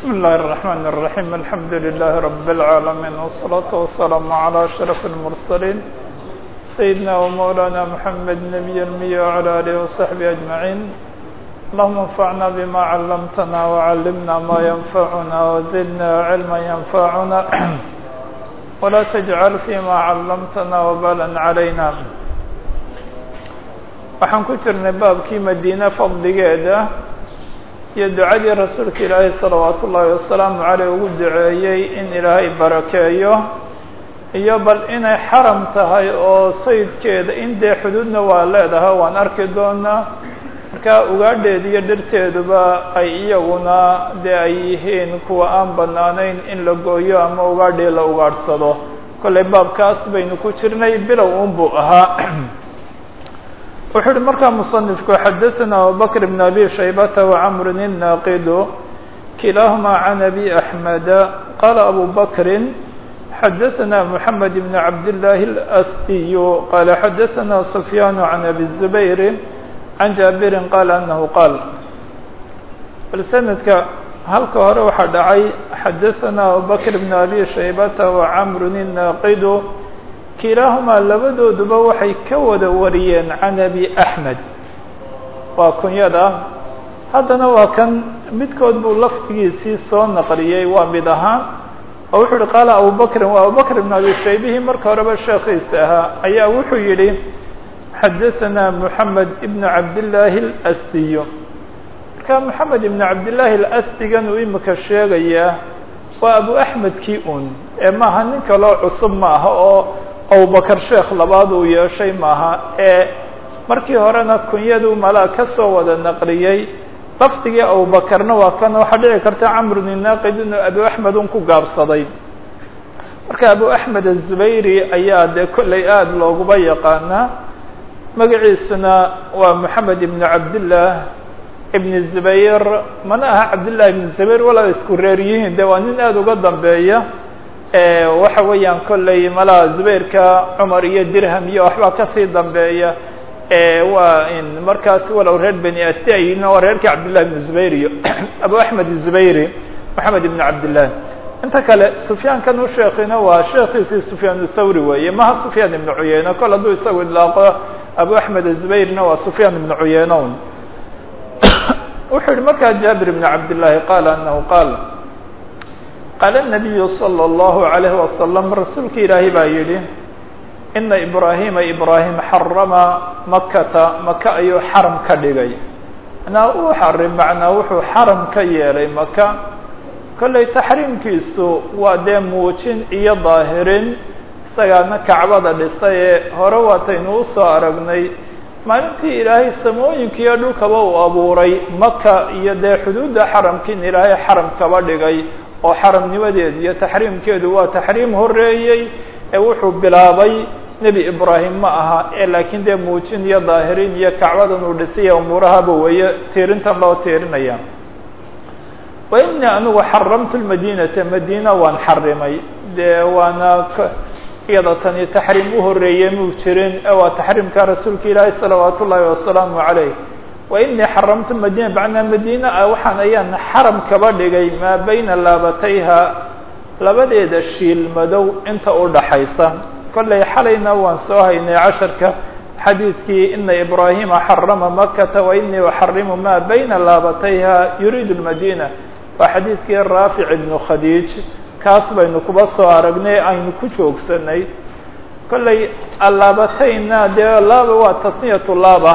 بسم الله الرحمن الرحيم الحمد لله رب العالمين والصلاة والسلام على أشرف المرسلين سيدنا ومولانا محمد نبي المية وعلى آله وصحبه أجمعين اللهم انفعنا بما علمتنا وعلمنا ما ينفعنا وزدنا علما ينفعنا ولا تجعل فيما علمتنا وبالا علينا waxaan ku jirnay baabkii madiine fadligeeda iyo ducadii rasuulka ilaahay salawaatu ullaahi wasalaamu caleyh ugu duceeyey in ilaahay barakeeyo iyo bal inay xaram tahay oo sayidkeeda in dee xuduudna waa leedahay waan arki doonaa markaa ugaadheeda iyo dhirteeduba ay iyaguna dee ay yihiin kuwa aan banaanayn in la gooyo ama ugaadhii la ugaadhsado kollay baabkaas baynu ku jirnay bilow unbuu ahaa wuxuu uhi markaa muصنifku xadaثna abubakr بn abi shaybata وcmr الnaaqidu kilaaهuma can abi أحmeda qala abu bakri xadaثna mحamed بn cabdالlahi الأsdiy qala xadaثna sufyaan can abi الزubayr can jaabiri qala anahu qaal bal sanadka halka hore waxaa dhacay xadaثna abubakr bn abi shaybata وcmr الnaaqidu kilaahumaa labadooduba waxay ka wada wariyeen can abi axmed waa kunyada haddana waa kan midkood buu lafdigiisii soo naqliyey waa mid ahaan oo wuxuu yihi qaala abubakrin waa abubakr ibn abi shaybihii marka horeba sheekhiisa ahaa ayaa wuxuu yidhi xadaثana moxamed ibn cabdillaahi اlasdiyo marka moxamed ibn cabdillaahi alasdigan uu imika sheegayaa waa abu axmedkii un ee maaha nin kaloo cusub ma aha oo abubakar sheekh labaad uu yeeshay maaha ee markii horena kunyadu malaa ka soo wada naqliyey lafdigii abubakarna waa kan waxaa dhici karta camr bn naaqid inuu abu axmed un ku gaabsaday marka abu axmed azubayri ayaa dee kollay aada looguba yaqaanaa magaciisuna waa moxamed ibn cabdillah ibn zubayr mana aha cabdillahi ibn zubayr walaa isku reer yihiin de waa nin aada uga dambeeya waxa weeyaan kollay malaa zubayrka cumar iyo dirham iyo waxbaa kasii dambeeya waa in markaas walow reer beni asti ayin waa reerkii cabdillahi ibn zubayr iyo abu axmed zubayri moxamed ibn cabdillah inta kale sufyaankan u sheekina waa sheekiisii sufyaan thawri weeye maha sufyaan ibn cuyeyne kol hadduu isagu idlaaqo abu axmed zubayrna waa sufyaan ibn cuyeyne un wuxuu yihi markaa jaabir ibn cabdillahi qaala anahu qaal qaala الnabiyu salى اllahu عalayh wasalam rasuulka ilaahay baa yidhi ina ibraahima ibraahim xarama makata maka ayuu xaram ka dhigay manaa uu xarim macnaa wuxuu xaram ka yeelay maka kollay taxriimkiisu waa dee muujin iyo daahirin isagaana kacbada dhisay ee hore waataynu usoo aragnay maalintii ilaahay samooyinka iyo dhulkaba uu abuuray maka iyo dee xuduudda xaramkiin ilaahay xaram kaba dhigay oo xaramnimadeedu iyo taxriimkeedu waa taxriim horeeyey ee wuxuu bilaabay nebi ibraahim ma aha ee laakiin dee muujin iyo daahirin iyo kacbadan uu dhisaya umuurahaba weeye tiirintan loo tiirinaya wa inii anigu xaramtu lmadinata madiina waan xarimay dee waana iyada tani taxriim u horeeyey muu jirin ee waa taxriimka rasuulka ilaahi salawaat ullaahi wasalaamu calayh wa inii xaramtu madina macnaa madiina ah waxaan ayaan xaram kaba dhigay maa bayna laabatayha labadeeda shiil madow inta u dhaxaysa kollay xalayna waan soo haynay casharka xadiidkii ina ibraahima xarama makata wa inii uxarimu maa bayna laabatayha yuriidu lmadina waa xadiidkii raafic ibnu khadiij kaas baynu kuba soo aragnay aynu ku joogsanay kollay allaabatayna dee laaba waa tasniyatu laaba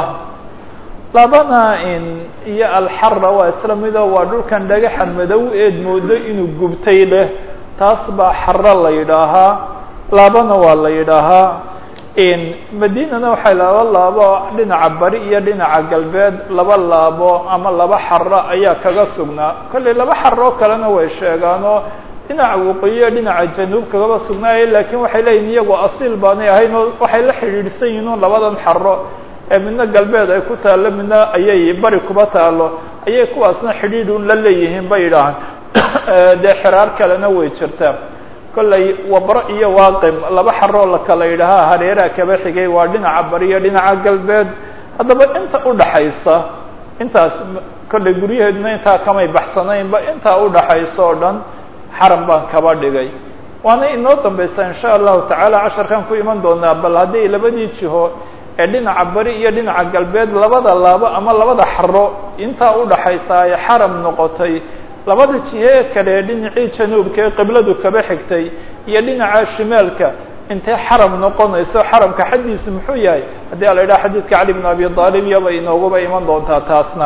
labana in iyo alxara waa isla mido waa dhulkan dhagaxa madow eed moodo inuu gubtay leh taas baa xaro la yidhaahaa laabana waa la yidhaahaa in madinana waxay laba laabo dhinaca bari iyo dhinaca galbeed laba laabo ama laba xaro ayaa kaga sugnaa kollay laba xaroo kalena way sheegaanoo dhinaca waqooyiyo dhinaca januub kagaba sugnaaya lakiin waxay leeyihin iyagoo asiil baanay ahayn oo waxay la xidhiidhsan yihiin un labadan xaro ee midna galbeed ay ku taallo midna ayay bari kuba taalo ayay kuwaasna xidhiidh un la leeyihiin bay yidhaahaan dee xiraar kalena way jirtaa kollay wabro iyo waaqim laba xaroo la kala yidhaahaa hareeraha kaba xigay waa dhinaca bari iyo dhinaca galbeed haddaba inta udhaxaysa intaas kollay guryaheeduna intaa kamay baxsanaynba intaa udhaxayso o dhan xaram baan kaba dhigay waana inoo dambaysaa insha allahu tacaala casharkan ku iman doonaa bal haddii labadii jiho ee dhinaca bari iyo dhinaca galbeed labada laabo ama labada xaro intaa udhaxaysa ay xaram noqotay labada jihe ee kale ee dhinacii januubka ee qibladu kaba xigtay iyo dhinaca shimaalka intee xaram noqonayso xaramka xaddiisu muxuu yahay haddii a la yidhaha xadiidka cali bn abi aalib iyaba inooguba iman doontaa taasna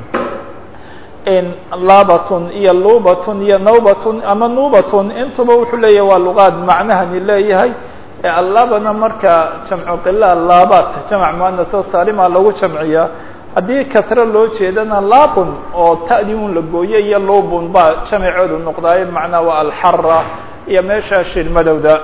laabatun iyo lubatun iyo nawbatun ama nubatun intuba wuxuu leeyahay waa luqaad macnahani leeyahay allabana marka jamcu qila laabat jamc muanato saalima lagu jamciyaa haddii kasre loo jeedana laabun oo ta'dii un la gooye iyo lubun baa jamceedu noqdaayo macnaa waa alxara iyo meesha shilmadowda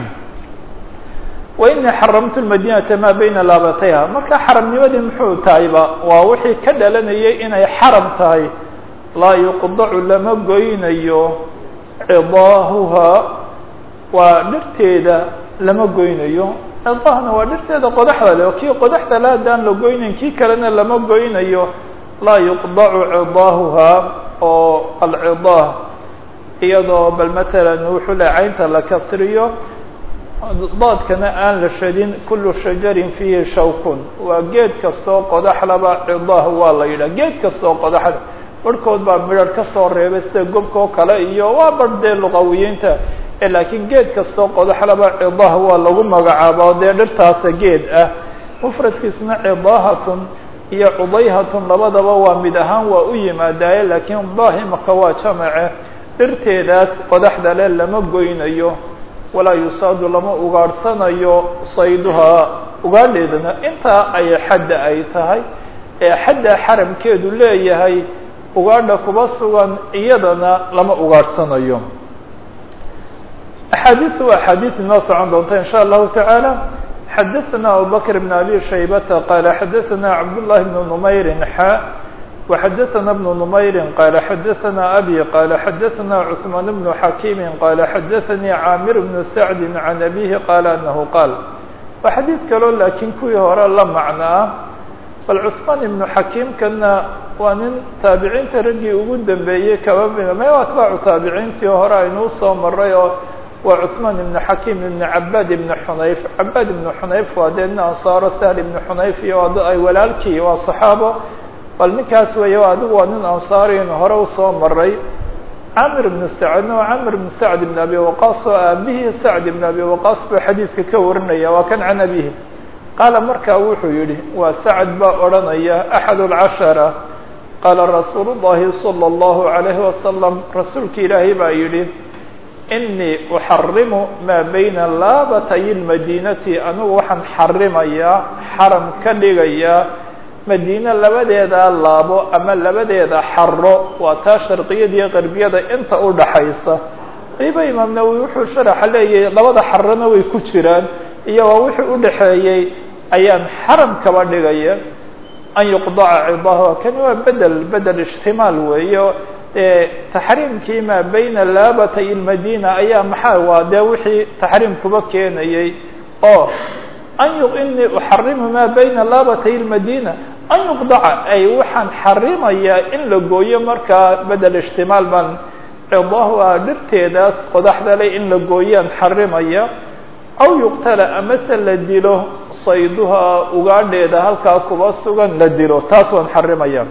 wainii xaramtu madinata maa bayna laabatayha marka xaramnimadii muxuu tahayba waa wixii ka dhalanayay inay xaram tahay laa yuqdacu lama goynayo cidaahuha waa dhirteeda lama goynayo cidaahna waa dhirteeda qodaxda le kii qodaxda le haddaan la goynayn kii kalena lama goynayo laa yuqdacu cidaahuha oo alcidaah iyadoo bal matalan wuxuu le caynta la kasriyo daadkana aan la shadin kulu shajarin fiihi shawkun waa geed kastoo qodaxlaba cidaah waa la yidhah geed kastoo qodaxla barhkood baa midharh ka soo reebay sida gobka oo kale iyo waa barh dee luqawiyiinta laakiin geed kastoo qodaxlaba cidaah waa lagu magacaaba dee dhirtaasa geed ah mufradkiisna cidaahatun iyo cudayhatun labadaba waa mid ahaan waa u yimaadaaye laakiin daahimaka waa jamace dhirteedaas qodaxda le lama goynayo walaa yusaadu lama ugaadhsanayo sayduhaa ugaadheedana intaa ay xadda ay tahay ee xadda xaramkeedu leeyahay ugaadha kuba sugan iyadana lama ugaadhsanayo axaadiisu waa axaadiis inoo socon doonta in sha allahu tacaala xadaثna abubakr bn abi shaybata qaala xadaثna cabdullahi bn numayrin xa وxadaثna بن نmayri qala xadaثna abي qala xadaثna cثmaan بن xakimi qala xadaثanii caamir بن sacdi can abihi qala anahu qaal waa xadiid kaloo laakiin kuwii hore la macnaa bal cثmaan ibnu xakiimkana waa nin taabiciinta raggii ugu dambeeyey kaba mida me atbaacu taabiciintii hore aynuu soo maray oo waa cثmaan ibn xakim ibn cabaad ibn xunayf cabaad ibn xunayf waa dee nin ansaaro sahl ibn xunayf iyo ay walaalkii waa صaxaabo bal ninkaas weeye adigu waa nin ansaariin hore usoo maray camir ibn sacdna waa camir ibn sacd ibn abi waqaas oo aabihii sacd ibn abi waqaas buu xadiidka ka warinaya waa kan can abihi qaala markaa wuxuu yihi waa sacd baa odhanaya axad اlcashara qaala rasuulu llahi salى اllahu عalayhi wasalam rasuulki ilaahay baa yihi inii uxarimu maa bayna laabatay اlmadinati anigu waxaan xarimayaa xaram ka dhigayaa madiine labadeeda laabo ama labadeeda xaro waa taa sharqiyada iyo qarbiyada inta udhaxaysa waliba imaam nawowi wuxuu sharaxa leeyahay labada xarona way ku jiraan iyo waa wixii udhaxeeyey ayaan xaram kaba dhigaya an yuqdaca cidaha kani waa bedel bedel ijtimaal weeyo taxriimkii maa bayna laabatay lmadina ayaa maxaa waa dee wixii taxriim kuba keenayay oo an inii uxarimu maa bayna laabatay lmadina an yuqdaca ay waxaan xarimayaa in la gooyo markaa bedel ijtimaal baan cidahu a dhirteedaas qodaxda le in la gooyaan xarimaya aw yuqtala amase la dilo sayduhaa ugaadheeda halkaa kuba sugan la dilo taas waan xarimaya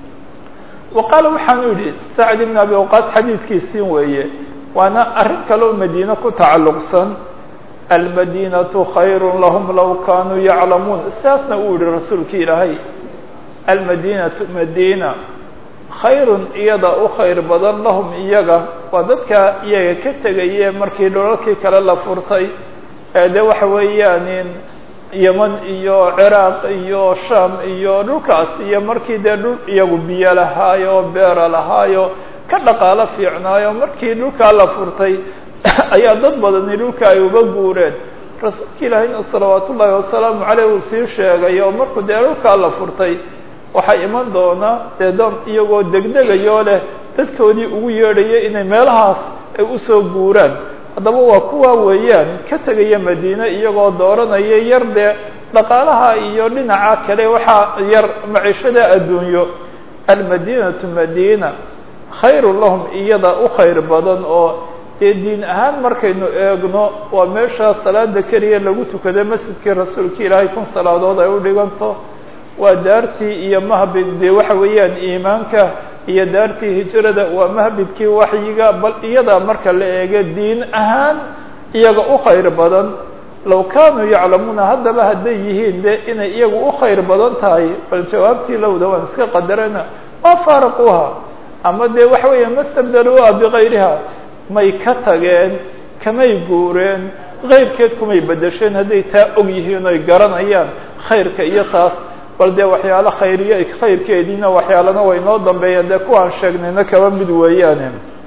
wa qaala waxaanu yidhi sacd ibn abi waqaas xadiidkiisiin weeye waana arrin kaleo madiine ku tacalluqsan almadinatu khayru lahum law kanuu yaclamuun sidaasna uu yihi rasuulki ilaahay almadinatu madina khayrun iyada u khayr badan lahum iyaga waa dadka iyaga ka tegaye markii dholalkii kale la furtay ee de waxa weeyaan yeman iyo ciraaq iyo sham iyo dhulkaas iyo markii dee dhul iyagu biyo lahaayo beera lahaayo ka dhaqaalo fiicnaayo markii dhulkaa la furtay ayaa dad badani dhulka ay uga guureen rasuulka ilaahayna salawaat ullaahi wasalaamu caleyh uu sii sheegay oo markuu dee dhulkaa la furtay waxaa iman doona dee doon iyagoo degdegayoo leh dadkoodii ugu yeedhaya inay meelahaas ay usoo guuraan haddaba waa kuwa weeyaan ka tegaya madiine iyagoo dooranaya yar dee dhaqaalaha iyo dhinaca kale waxaa yar maciishada adduunyo almadinatu madina khayru lahum iyada u khayr badan oo dee diin ahaan markaynu eegno waa meesha salaada keliya lagu tukada masjidkii rasuulka ilaahay kun salaadood ay u dhiganto waa daartii iyo mahbid dee waxa weeyaan iimaanka iyo daartii hijrada waa mahbidkii waxyiga bal iyada marka la eego diin ahaan iyaga u khayr badan low kaanuu yaclamuuna haddaba hadday yihiin de inay iyagu u khayr badan tahay bal jawaabtii lowda waan iska qadarana waa faaraquuha ama dee waxa weeya mastabdaluuha bikayriha may ka tageen kamay guureen kayrkeed kumay bedesheen hadday taa og yihiin oy garanayaan khayrka iyo taas bal dee waxyaalo khayriyo khayrkeediina waxyaalana way noo dambeeyeen dee kuwaan sheegnayna kaba mid weeyaane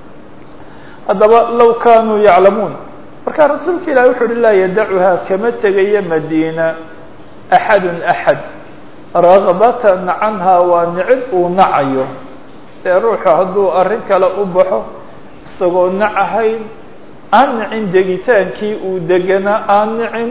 haddaba low kaanuu yaclamuun marka rasuulka ilahi wuxu uhi laa yadacuhaa kama tegayo madiina axadun axad ragbatan canhaa waa nicid uu nacayo dee ruuxu hadduu arrin kale u baxo isagoo nacahayn aan nicin degitaankii uu deganaa aan nicin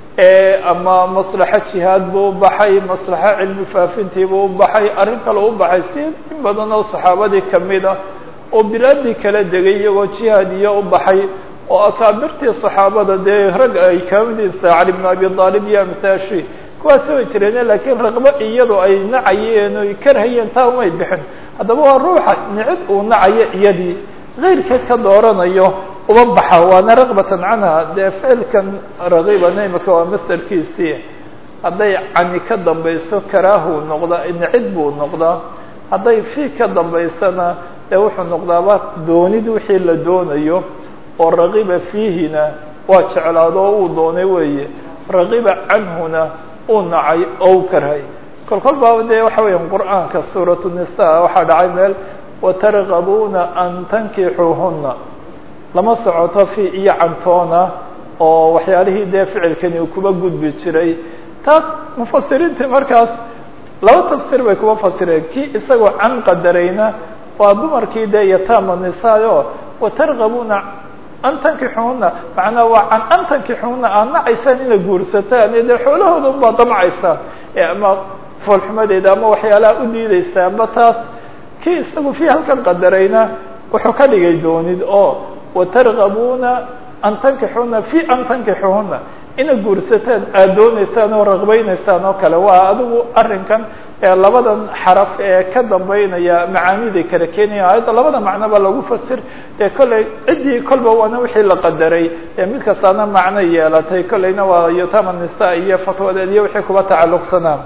ama maslaxo jihaad buu u baxay maslaxo cilmi faafintii buu u baxay arrin kale u baxay si in badan oo saxaabadii kamid ah oo bilaadii kala degay iyagoo jihaad iyo u baxay oo akaabirtii saxaabada dee rag ay kamidisa cali bn abi aalib iyo amhaashi kuwaasi way jireen laakiin raqbo iyadu ay nacayeen oy karhayeen taa umay bixin haddaba waa ruuxa nicid uu nacayo iyadii kayrkeed ka dooranayo uma baxa waana raqbatan canha dee ficilkan ragiibana imika waa masderkiisii hadday cani ka dambayso karaahuu noqdaa nicid buu noqdaa hadday fii ka dambaysana dee wuxuu noqdaaba doonid wixii la doonayo oo ragiba fiihina waa jeclaado oo uu doonay weeye ragiba canhuna uu nacay oo u karhay kol kol baaba dee waxa weeyaan qur'aanka suurat nisa waxaa dhacay meel watargabuuna an tankixuuhuna lama socoto fi iyo cantoona oo waxyaalihii dee ficilkani uu kuba gudbi jiray taas mufasiriintii markaas laba tafsir bay kuba fasireen kii isagoo can qadarayna waa dumarkii dee yataama nisaayo watargabuuna an tankixuuna macnaa waa can an tankixuuna aad nacaysaan inay guursataan dee xoolahooda unbaa damcaysaan ama foolxumadeeda ama waxyaalaha u diideysa amba taas kii isagu fi halkan qadarayna wuxuu ka dhigay doonid oo watargabuuna an tankixuuna fi an tankixuhuna ina guursataan aada dooneysaan oo raqbayneysaan oo kale waa adigu arrinkan labadan xaraf ee ka dambeynaya macaaniday kala keenaya ayadda labada macnoba lagu fasir dee kolley ciddii kolba waana wixii la qadaray ee mid kastaana macno yeelatay kolleyna waa yotama nisa iyo fatwadeed iyo wixii kuba tacalluqsanaa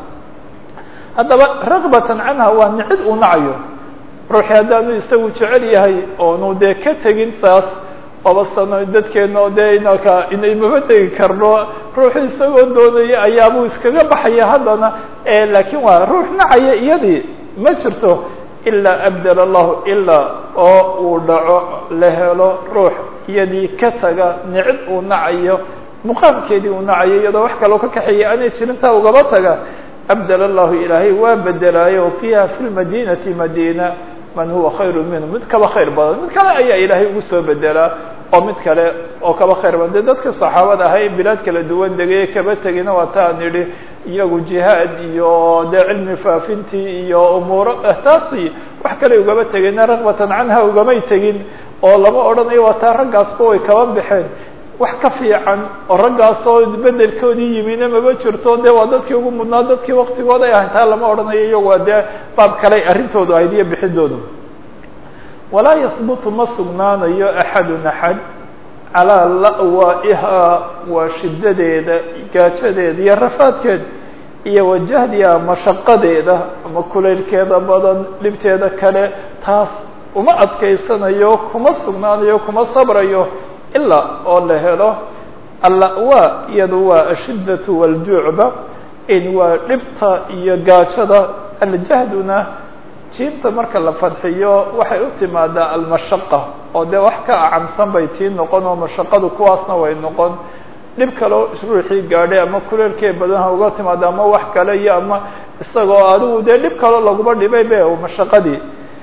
haddaba raqbatan canha waa nicid uu nacayo ruuxii haddaanu isagu jecel yahay oonu dee ka tegin saas oba sano dadkeena oo dee inaka inay maba tegi karno ruuxu isagoo doonaya ayaabuu iskaga baxaya haddana laakiin waa ruux nacaya iyadii ma jirto ilaa abdel allahu ilaa oo uu dhaco la helo ruux iyadii ka taga nicid uu nacayo muqaamkeedii uu nacayo iyadoo wax kaloo ka kaxeeya aanay jirintaa ugaba taga abdel allahu ilaahay waa bedelaayo fiiha fi lmadinati madina man huwa khayru minhu mid kaba khayr badan mid kale ayaa ilaahay ugu soo bedelaa oo mid kale oo kaba khayr badan de dadka saxaabada ahay bilaad kala duwan degay kaba tegina waa taan idhi iyagu jihaad iyo dee cilmi faafintii iyo umuuro taasi wax kale ugaba tegina raqbatan canha ugamay tegin oo lama odhanayo waa taa raggaasba way kaba baxeen wax ka fiican oo raggaasoo bedelkoodii yimina maba jirto de waa dadkii ugu mudnaa dadkii waktigooda ay ahayn taa lama odhanayo iyagu waa dee baab kale arrintoodu ahayd iyo bixidoodu walaa yahbutu ma sugnaanayo axadun axad calaa la'waa'ihaa waa shidadeeda gaajadeeda iyo rafaadkeeda iyo wajahdiha mashaqadeeda ama kulaylkeeda badan dhibteeda kale taas uma adkaysanayo kuma sugnaanayo kuma sabrayo ilaa oo la helo alla-waa iyadu waa ashiddatu waljuucba in waa dhibta iyo gaajada aljahduna jiinta marka la fadxiyo waxay u timaadaa almashaqa oo dee wax ka acamsan bay tii noqon oo mashaqadu kuwaasna way noqon dhib kaleo ruuxii gaadhay ama kuleelkee badanha uga timaada ama wax kale iyo ama isagoo adigu dee dhib kaloo laguma dhibay be mashaqadii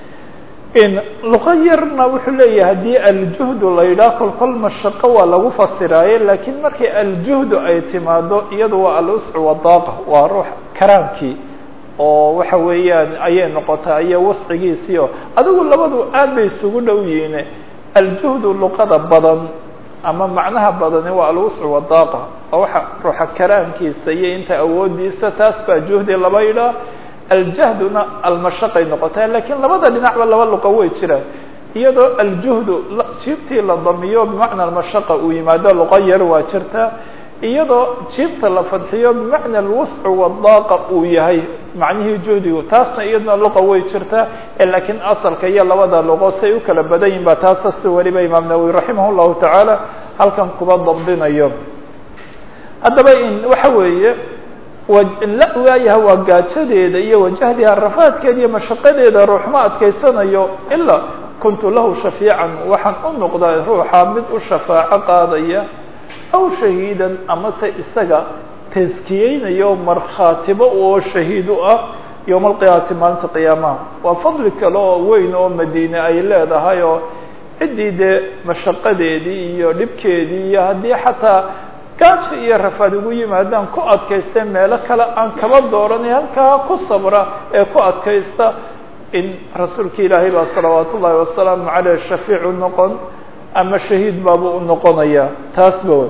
in luqa yarna wuxuu leeyahay haddii aljuhdu la yidhaah kol kol mashaqo waa lagu fasiraaye laakiin markii aljuhdu ay timaado iyadu waa aluscu wadaaqa waa ruux karaamkii oo waxa weeyaan ayay noqotaa iyo wascigiisiio adigu labadu aad bay isugu dhow yihiin aljuhdu luqada badan ama macnaha badani waa alwuscu wadaaqa oo waxa ruuxa karaamkiisa iyo inta awoodiisa taas baa juhdi laba yidhaa aljahduna almashaqay noqotaa lakiin labada dhinacba laba luqa way jiraan iyadoo aljuhdu jiibtii la damiyo bimacna almashaqa uu yimaado luqa yar waa jirtaa iyadoo jiibta la fadxiyo bimacna alwuscu wadaaqa uu yahay macnihii juhdigu taasna iyaduna luqa way jirtaa lakiin asalka iyo labada luqo say u kala badan yihin ba taasa si weliba imaam nawowi raximah llahu tacaala halkan kuba dabdinayo haddaba in waxa weeye la waayaha waa gaajadeeda iyo wajahdiha rafaadkeeda iyo mashaqadeeda ruux ma adkaysanayo ilaa kuntu lahu shafiican waxaan u noqdaa ruuxa mid u shafaaco qaadaya aw shahiidan amase isaga taskiyeynayo markhaatibo oo shahiid u ah yowma alqiyaamati maalinta qiyaamaha waa fadli kale oo weyn oo madiine ay leedahay oo ciddii dee mashaqadeedii iyo dhibkeedii iyo haddii xataa gaaja iyo rafaad ugu yimaadaan ku adkaysta meelo kale aan kaba dooranay halkaa ku sabra ee ku adkaysta in rasuulka ilaahay baa salawaat ullaahi wasalaamu caleyh shafiicu noqon ama shahiid baaba u noqonaya taasba wey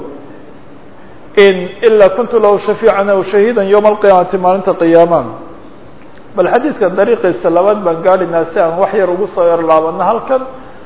in ilaa kuntu lahu shafiican aw shahiidan yowma alqiyaamati maalinta qiyaama bal xadiidka dariiqiisa labaad baan gaadhinaa si aan wax yar ugu soo yarlaabano halkan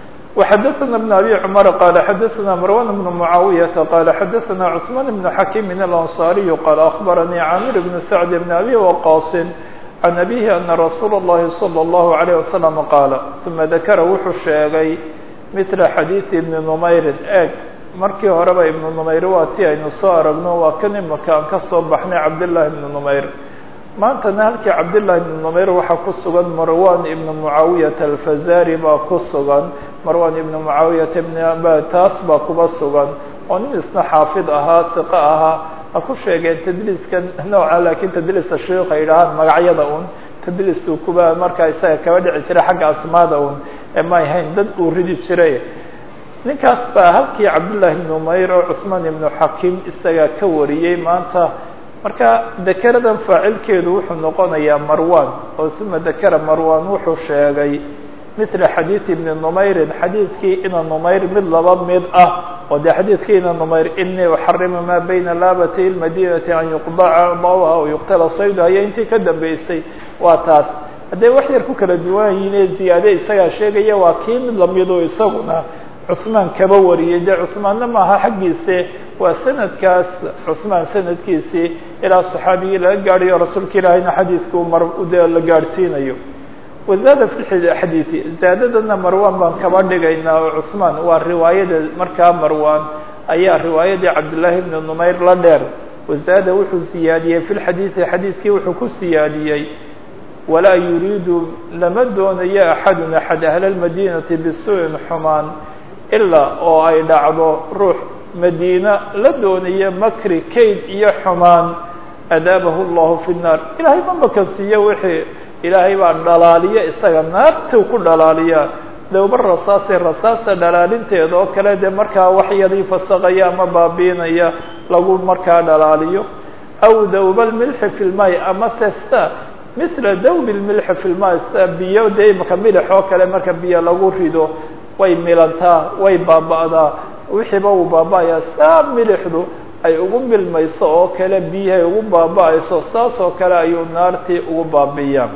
وxdثna بن أbي cمر qال xdثna مروان بن معاaوية qال xdثna عثمان بن حكيم الأنصاري qال أخبرني عامر بن سعد بن أbي وقاص عن أبيه أن رsuuل اللhi صلى الله عليه وسلم qاaل ثuma ذakra wuxuu sheegay مثل xadيiث بن نmayri eg markii horeba iبن نmayr waa ti aynu soo aragno waa kan imika aan kasoo baxnay cabdاللahi بن نmayr maantana halkii cabdاللahi بن نmayr waxaa ku sugan marwan iبn معaaوiyة الfazari baa ku sugan marwan ibn mucaawiyata ibn aba taas baa kuba sugan oo nin isna xaafid ahaa iqo ahaa ha ku sheegeen tadliiskan nooca laakiin tadliisa sheikh ay idhahaan magacyada un tadliisuu kuba markaa isaga kaba dhici jiray xagga asmaada un ee may hayn dad uu ridi jiray ninkaas baa halkii cabdullaahi ibn umayr oo cusmaan ibnu xakiim isaga ka wariyey maanta marka dekeradan faacilkeedu wuxuu noqonayaa marwan oo uma dekera marwan wuxuu sheegay mila xadiid ibni numayrin xadiidkii ina numayr mid laba mid ah oo dee xadiidkii ina numayr inii uxarimu maa bayna laabati lmadinati an yuqdaca dawha o yuqtala sayduha iyo intii ka dambeysay waa taas hadday wax yar ku kala duwan yihiin ee ziyaade isagaa sheegaya waa kii mid lamido isaguna cusmaan kaba wariyay dee cusmaanna maaha xaggiise waa sanadkaas cusmaan sanadkiisii ilaa saxaabigii laga gaadhayo rasuulka ilaahayna xadiidku mar de la gaadhsiinayo wazaada fi xadiidi zaadadana marwan baan kaba dhigaynaa oo cusmaan waa riwaayada markaa marwan ayaa riwaayadii cabdillaahi bni numayr la dheer wazaada wuxuu siyaadiyey fi lxadiidi xadiidkii wuxuu ku siyaadiyey walaa yuriidu lama doonayo axadun axad ahla lmadinati bisuu'in xumaan ilaa oo ay dhacdo ruux madiina la doonayo makri kayd iyo xumaan adaabahu llahu fi nnaar ilaahay ma makansiiyo wixii ilaahay baa dhalaaliya isaga naartuu ku dhalaaliya dawba rasaasee rasaasta dhalaalinteeda oo kale dee markaa waxyadii fasaqaya ama baabiinaya lagu markaa dhalaaliyo aw dawba lmilxi fi lmay ama sesta mila dawbi lmilxi fi lmay sa biyo dee imaka milix oo kale marka biyo lagu rido way milantaa way baaba'daa wixiiba uu baaba'ayaa saa milixdu ay ugu milmayso oo kale biyahay ugu baaba'ayso saas oo kale ayuu naartii ugu baabi'iyaan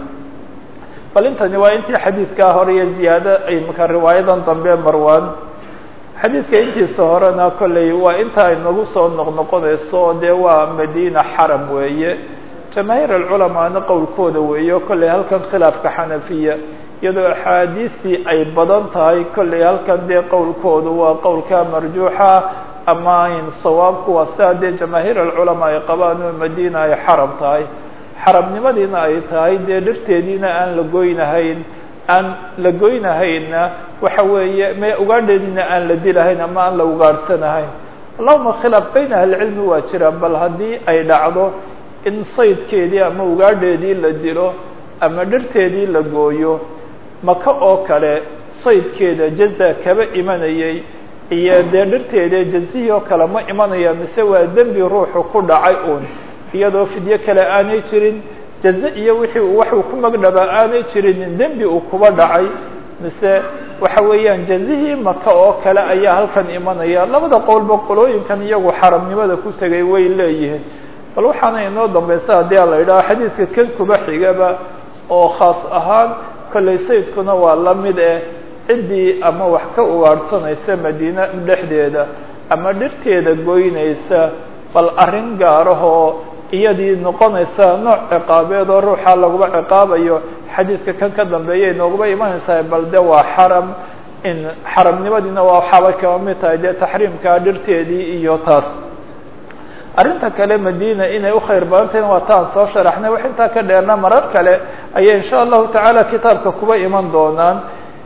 bal intani waa intii xadiidkaa hore iyo ziyaado ay maka riwaayadan dambe marwan xadiidka intiisa horena kolley waa inta ay nagu soo noqnoqonayso oo dee waa madina xaram weeye jamaahiir alculamaana qowlkooda weeye kolley halkan khilaafka xanafiya iyadoo axaadiistii ay badan tahay kolley halkan dee qowlkoodu waa qowlka marjuuxa ama in sawaabku waa sidaa dee jamaahiir alculamaa ay qabaan oo madina ay xaram tahay xarabnimadiina ay tahay dee dhirteediina aan la goynahayn aan la goynahayna waxa weeye me ugaadheediina aan la dilahayn ama aan la ugaadhsanahayn allahuma khilaaf bayna ahlicilmi waa jira bal haddii ay dhacdo in saydkeedii ama ugaadheedii la dilo ama dhirteedii la gooyo maka oo kale saydkeeda jaza kaba imanayay iyo dee dhirteeda jazihii oo kale ma imanaya mise waa dembi ruuxu ku dhacay uun iyadoo fidyo kale aanay jirin jaze iyo wixii uu waxuu ku magdhabaa aanay jirinin dembi uu kuba dhacay mise waxa weeyaan jazihii maka oo kale ayaa halkan imanaya labada qowlba qolooyinkan iyagu xaramnimada ku tegay way leeyihiin bal waxaana inoo dambaysa haddii a la yidhaho xadiidka kan kuba xigaba oo khaas ahaan kollay sayidkuna waa la mid eh ciddii ama wax ka ugaadhsanaysa madiine dhexdeeda ama dhirteeda goynaysa bal arrin gaarahoo iyadii noqonaysa nooc ciqaabeed oo ruuxa laguba ciqaabayo xadiidka kan ka dambeeya inooguba imanaysaa bal de waa xaram in xaramnimadiina waa waxaabay kaba mid tahay dee taxriimka dhirteedii iyo taas arrinta kale madina inay ukhayr badan tahayna waa taan soo sharaxnay wax intaa ka dheerna marar kale ayay insha allahu tacaala kitaabka kuba iman doonaan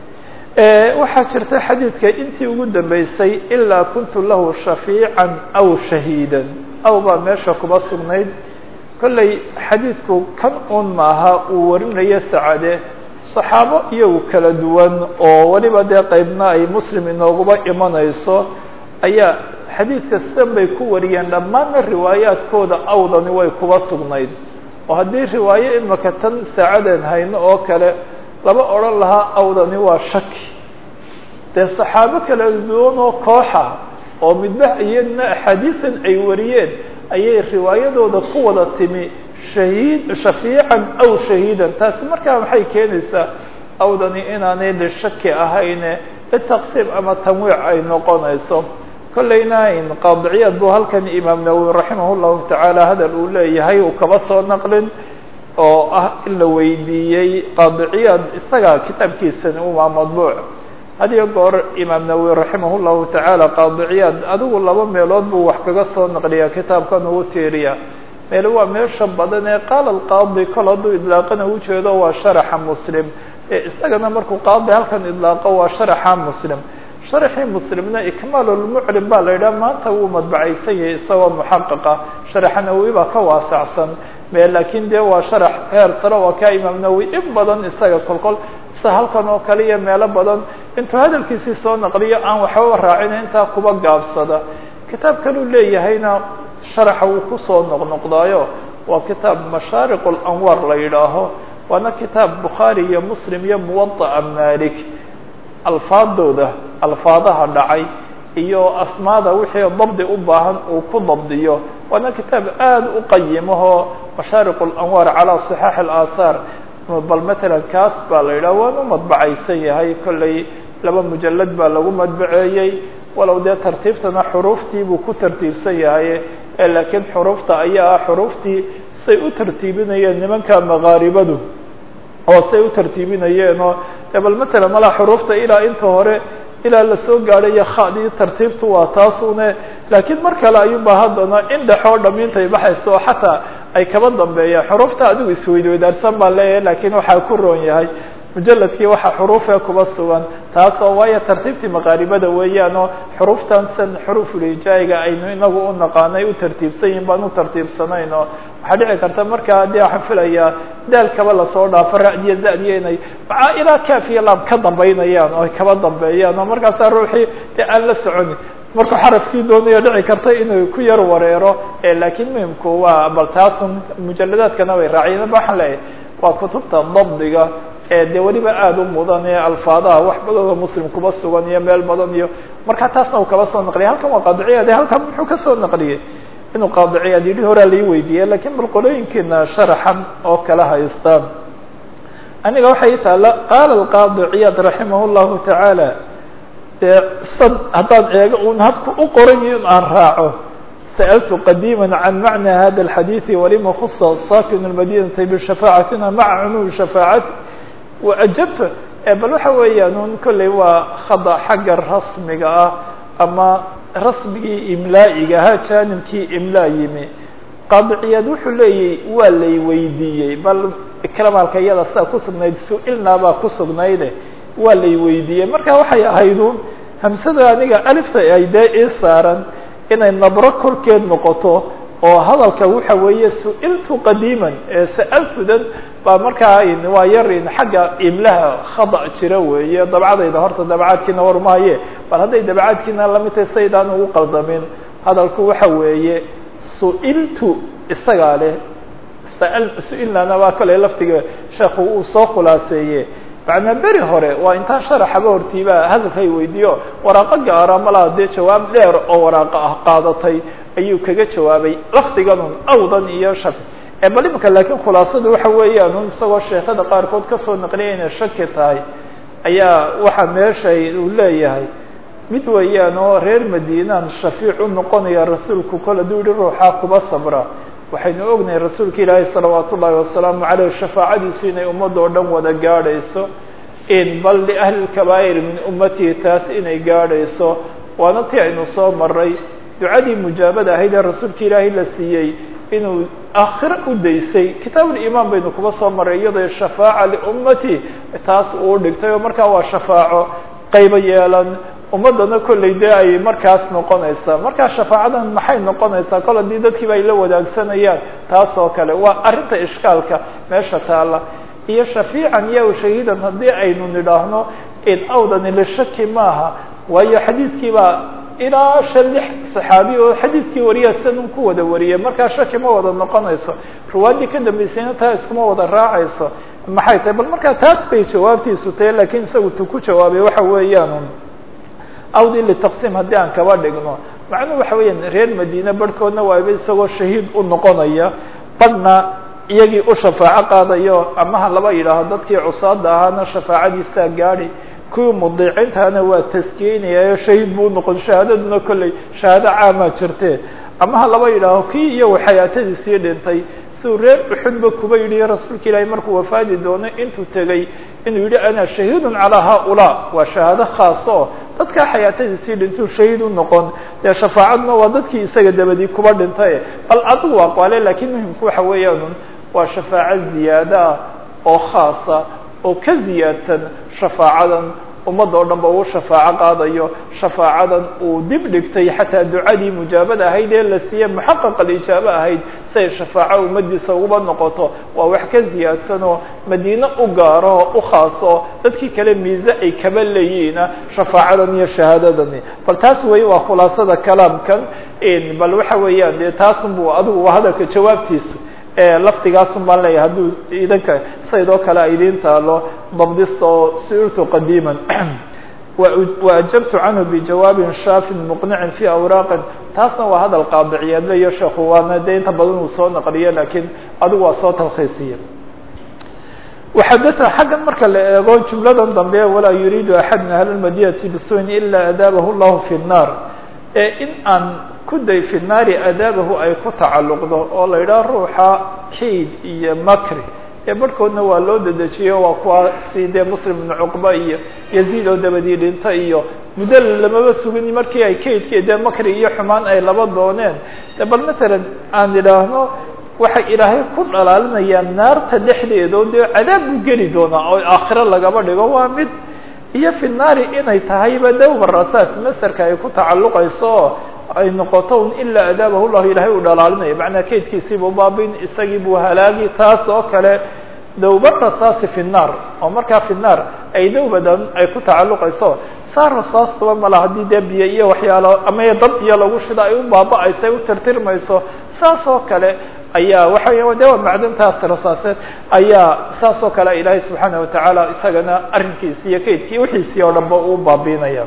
waxaa jirta xadiidka intii ugu dambeysay ilaa kuntu lahu shafiican aw shahiidan aw baa meesha kuba sugnayd kollay xadiidku kan un maaha uu warinayo sacade saxaabo iyagu kala duwan oo weliba dee qeybna ay muslim inooguba imanayso ayaa xadiidka sidan bay ku wariyeen dhammaanna riwaayaadkooda awdani way kuba sugnayd oo haddii riwaayo imaka tan saacadeen hayno oo kale laba odhan lahaa awdani waa shaki dee saxaabo kala duwan oo kooxa oo midba iyadna axaadiisan ay wariyeen ayay riwaayadooda ku wada timi shahiid shafiican aw shahiidan taasi markaa maxay keenaysaa awdani inaanay lishaki ahayne litaqsiim ama tanwiic ay noqonayso kollayna in qaadiciyaad buu halkan imaam nawowi raximah llahu tacaala hadal uu leeyahay uu kaba soo naqlin oo ah in la weydiiyey qaadiciyaad isaga kitaabkiisani umaa madbuuc hadiyo goor imaam nawowi raximah llahu tacaala qaadiciyaad adigu laba meelood buu wax kaga soo naqliyaa kitaabkan ugu tiiriya meel waa meesha badan ee qaala alqaadi kol hadduu idlaaqana ujeedo waa sharaxa muslim ee isagana markuu qaadi halkan idlaaqo waa sharaxa muslim sharaxii muslimna ikmaalulmuclim baa la yidhaha maanta wuu madbacaysan yahay isagoo muxaqiqa sharaxa nawowi baa ka waasacsan me laakiin dee waa sharax heer sare oo ka imaam nawowi in badan isaga kolkol sida halkan oo kale iyo meelo badan intuu hadalkiisii soo naqliyo aan waxbaba raacina intaa kuba gaabsada kitaab kaluu leeyahayna sharaxa wuu kusoo noqnoqdaayo waa kitaab mashaariq اlanwaar la yidhaaho waana kitaab bukhaari iyo muslim iyo muwaطa'a malik alfaadooda alfaadaha dhacay iyo asmaada wixii dabdi u baahan uu ku dabdiyo waana kitaab aad u qayimahoo mashaariq اlanwaar calى صixaax اlaahaar bal matalan kaas baa la yidhaha waanu madbacaysan yahay kollay laba mujalad baa lagu madbaceeyey walow dee tartiibtana xuruuftii buu ku tartiibsan yahay laakiin xuruufta ayaa ah xuruuftii say u tartiibinayeen nimanka makaaribadu oo say u tartiibinayeenoo bal matalan malaa xuruufta ilaa inta hore ilaa lasoo gaadhayo khadii tartiibtu waa taasune laakiin mar kale ayuunba haddana in dhexoo dhamiintay baxayso oo xataa ay kaba dambeeyaan xuruufta adigu isweydweydaarsan baa leeyahay lakiin waxaa ku roon yahay mujaladkii waxa xuruufee kuba sugan taasoo waayo tartiibtii maqaaribada weeyaanoo xuruuftan san xuruufulijaayiga aynu inagu u naqaanay u tartiibsan yihin baan u tartiibsanaynoo waxaa dhici karta markaa haddii waxaan filayaa daalkaba lasoo dhaafo ra'diya zadiya inay macaa ilaa kaafiya laam ka dambaynayaan oo ay kaba dambeeyaan oo markaasaa ruuxii dee aan la soconin markuu xarafkii doonayo dhici karta inuu ku yar wareero laakiin muhimku waa bal taasun mujaladaadkana way raaciyeen ba waxaan leeyahay waa kutubta dabdiga ee dee weliba aada u mudan ee alfaadaha wax badooda muslim kuba sugan iyo meel badan iyo markaa taasna uu kaba soo naqliyay halkan waa qaadiciyaad halkan muxuu ka soo naqliyey inuu qaadiciyaad yidhi horaa lai weydiiyey lakiin bal qolooyinkiina sharaxan oo kala haystaan aniga waxay taala qaala alqaadi ciyaad raximah llahu tacaala dee sad haddaan eego un habka u qoran in aan raaco sألت قديما عن معنى هذا الحديث ولma خص ساkن المدينة بشhفاعaتina mعa cموم شhفاaعaتi وأجبت bal waxa weeyaan un kolley waa khadأ xagga rasmiga ah ama rasmigii imlaa'iga ahaa janibkii imlaa yimi qaadiciyaad wuxuu leeyay waa lay weydiiyey bal ikramalka iyada sidaa ku sugnayd su-ilnaa baa ku sugnayde waa lay weydiiyey marka waxay ahayd un hamsada aniga alifta ay dee ii saaran inay nabro korkeed noqoto oo hadalka waxa weeye su-iltu qadiiman ee sa'altudan baa markaa waa yar xagga imlaha khada jira weeye dabcadayda horta dabcaadkiina war mahaye bal hadday dabcaadkiina lamid tahay saydaan ugu qaldamin hadalku waxa weeye su-iltu isagaa leh su-ilnana waa kale laftiga sheekhu uu soo khulaaseeye macnaa beri hore waa intaan sharaxaba hortiiba hadalkay weydiiyo waraaqo gaara malaa dee jawaab dheer oo waraaqo ah qaadatay ayuu kaga jawaabay lafdiganun awdan iyo shak ee bal imika laakiin khulaasadu waxa weeyaan un isagoo sheekada qaarkood kasoo naqliya inay shaki tahay ayaa waxaa meeshay uu leeyahay mid weeyaan oo reer madiinaan shafiic u noqonaya rasuulku kol hadduu yihi ruuxaa kuba sabra waxaynu ognahay rasuulka ilaahay salawaat ullaahi wasalaamu caleyh shafaacadiisu inay ummadda oo dhan wada gaadhayso in bal liahli lkabaa'ir min ummatihi taas inay gaadhayso waana tii aynu soo maray ducadii mujaabada ahayd ee rasuulka ilaahay la siiyey inuu aakhiro u daysay kitaabulimaan baynu kuba soo maray iyadoo shafaaca liummati taas uu dhigtay oo markaa waa shafaaco qaybo yeelan ummadana kolley dee ay markaas noqonaysaa markaa shafaacadan maxay noqonaysaa kol haddii dadkiiba ay la wadaagsanayaan taas oo kale waa arrinta ishkaalka meesha taalla iyo shafiican iyo shahiidan haddii aynu nidhaahno in awdani lishaki maaha waayo xadiidkiibaa ilaa shan lix saxaabi oo xadiidkii wariya sidan ku wada wariyay markaa shaki ma wada noqonayso ruwaaddii ka dambeysayna taa iskuma wada raacayso maxay tahay bal markaa taas bay jawaabtiisu tahay lakiin isagu tu ku jawaabay waxa weeyaan awdi litaqsiim haddii aan kaba dhigno macnuhu waxa weeyaan reer madiine barhkoodna waaba isagoo shahiid u noqonaya badhna iyagii u shafaaco qaadayo amaha laba yidhaaho dadkii cusaada ahaana shafaacadiisaa gaadi kuwii mudiicintaana waa taskiyeynaya shahiid buu unoqon shahaadaduna kolley shahaado caamaa jirte amaha laba yidhaaho kii iyagu xayaatadiisii dhintay siuu reer uxudba kuba yidhi rasuulka ilaahay markuu wafaadi doonay intuu tegey inuu yidhi ana shahiidun calaa haaulaa waa shahaado khaas oo dadkaa xayaatadiisii dhintuu shahiid u noqon dee shafaacaduna waa dadkii isaga dabadii kuba dhintay bal adigu waa qaale lakiin muhimku waxa weeyaan waa shafaaco ziyaado ah oo khaasa oo ka ziyaadsan shafaacadan ummadda oo dhan ba uu shafaaco qaadayo shafaacadan uu dib dhigtay xataa ducadii mujaabada ahayd ee la siiyey muxaqaq alijaabo ahayd si ay shafaaco ummadiisa uguba noqoto waa wax ka ziyaadsan oo madiine u gaaro oo u khaaso dadkii kale miise ay kaba leeyihiina shafaacadan iyo shahaadadani bal taas wey waa khulaasada kalaamkan bal waxa weeyaan dee taasunbu adigu waa hadalka jawaabtiisu laftigaasun baan leeyahay hadduu idanka saydoo kale a idiin taalo dabdista oo sirtu qadiima waajabtu canhu bijawaabin shaafin muqnicin fi awraaqin taasna waa hadal qaadiciyeedle iyo sheekhu waana dee inta badan uu soo naqliye lakiin adigu waa soo talkhiisiye waxadata xaggan marka la eego jumladan dambe walaa yuriidu axad min ahli lmadinati bisuin ila adaabahu llahu fi nnaar ee in aan kuday fi naari adaabahu ay ku tacalluqdo oo la yidhaha ruuxa kayd iyo makri ee barhkoodna waa loo dedejiyo waa kuwa si dee muslim ibnu cuqba iyo yaziid oo dabadii dhinta iyo muddo lamaba sugin markii ay kaydki dee makri iyo xumaan ay laba dooneen de bal matalan aan idhaahno waxay ilaahay ku dhalaalinayaan naarta dhexdeeda oo dee cadaab buu geli doonaa oo aakhiro lagaba dhigo waa mid iyo fi naari inay tahayba dawba rasaas masterka ay ku tacalluqayso oo ay noqoto un ilaa adaabahu llahu ilaahay uu dhalaalinayo macnaa kaydkiisiibuu baabin isagii buu halaagi taas oo kale dawba rasaasi fi nnaar oo markaa fi nnaar ay dawbadan ay ku tacalluqayso saa rasaastuba mala haddii dee biyo iyo waxyaalo ama dab iyo lagu shida ay u baaba-ayso ay u tirtirmayso saas oo kale ayaa waxa weya de waa macdantaas rasaaseed ayaa saas oo kale ilaahay subxaana watacaala isagana arrinkiisi iyo kaydkii wixiisii oo dhan ba uu baabiinaya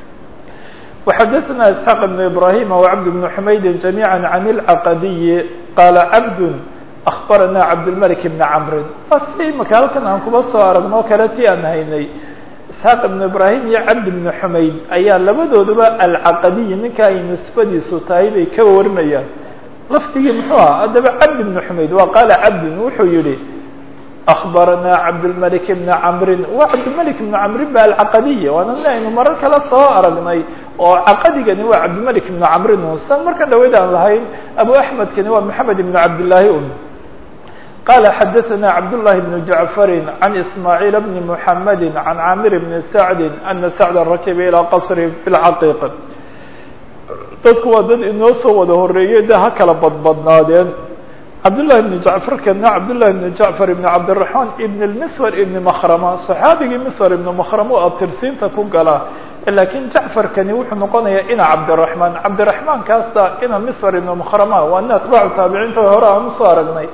وxadثna isحاq بن ibrahim وcبd بن حmayd جamيعا عن الcaqadiyi qala cabd أخbarana cabdالmلك بن cmri waa si imaka halkan aan kuba soo aragnoo kale ti aan haynay isحaaq بن ibrahim iyo cabd بن حmayd ayaa labadooduba alcaqadiyi ninka ay nisbadiisu tahay bay ka warinayaan lafdigii muxuu aha haddaba cabd بن حmayd waa qaala cabdin wuxuu yihi أخbarana cabdالmلك بن cmri wa cabdالmلك بن cmri ba alcaqadiy waana nin aynu marar kale soo aragnay oo caqadigani waa cabdالmلك بن cmrin san markan dhaweyd aan lahayn abu أحmedkani waa محamed بن cabdالlahi un qala xadaثna cabdاللahi بن jaعفri عan ismاعيل بn محamedi عan camir بn sacdi ana sacda rakiba ilىa qصri bاlcaqiq dadku waa dad inoo soo wada horeeyey de ha kala badbadnaadeen cabdالlahi بn jacfar kana cabdالlahi بn jacfar ibn cabdiلرaحman ibn اlmswar ibn makrama صaxaabigii miswar ibn makrama oo abtirsiinta ku gala lakiin jacfarkani wuxuu noqonayaa ina cabdiلرaحman cabdiرaحman kaasta ina miswar ibn makrama waa ina atbaacu taabiciinta hore aan usoo aragnay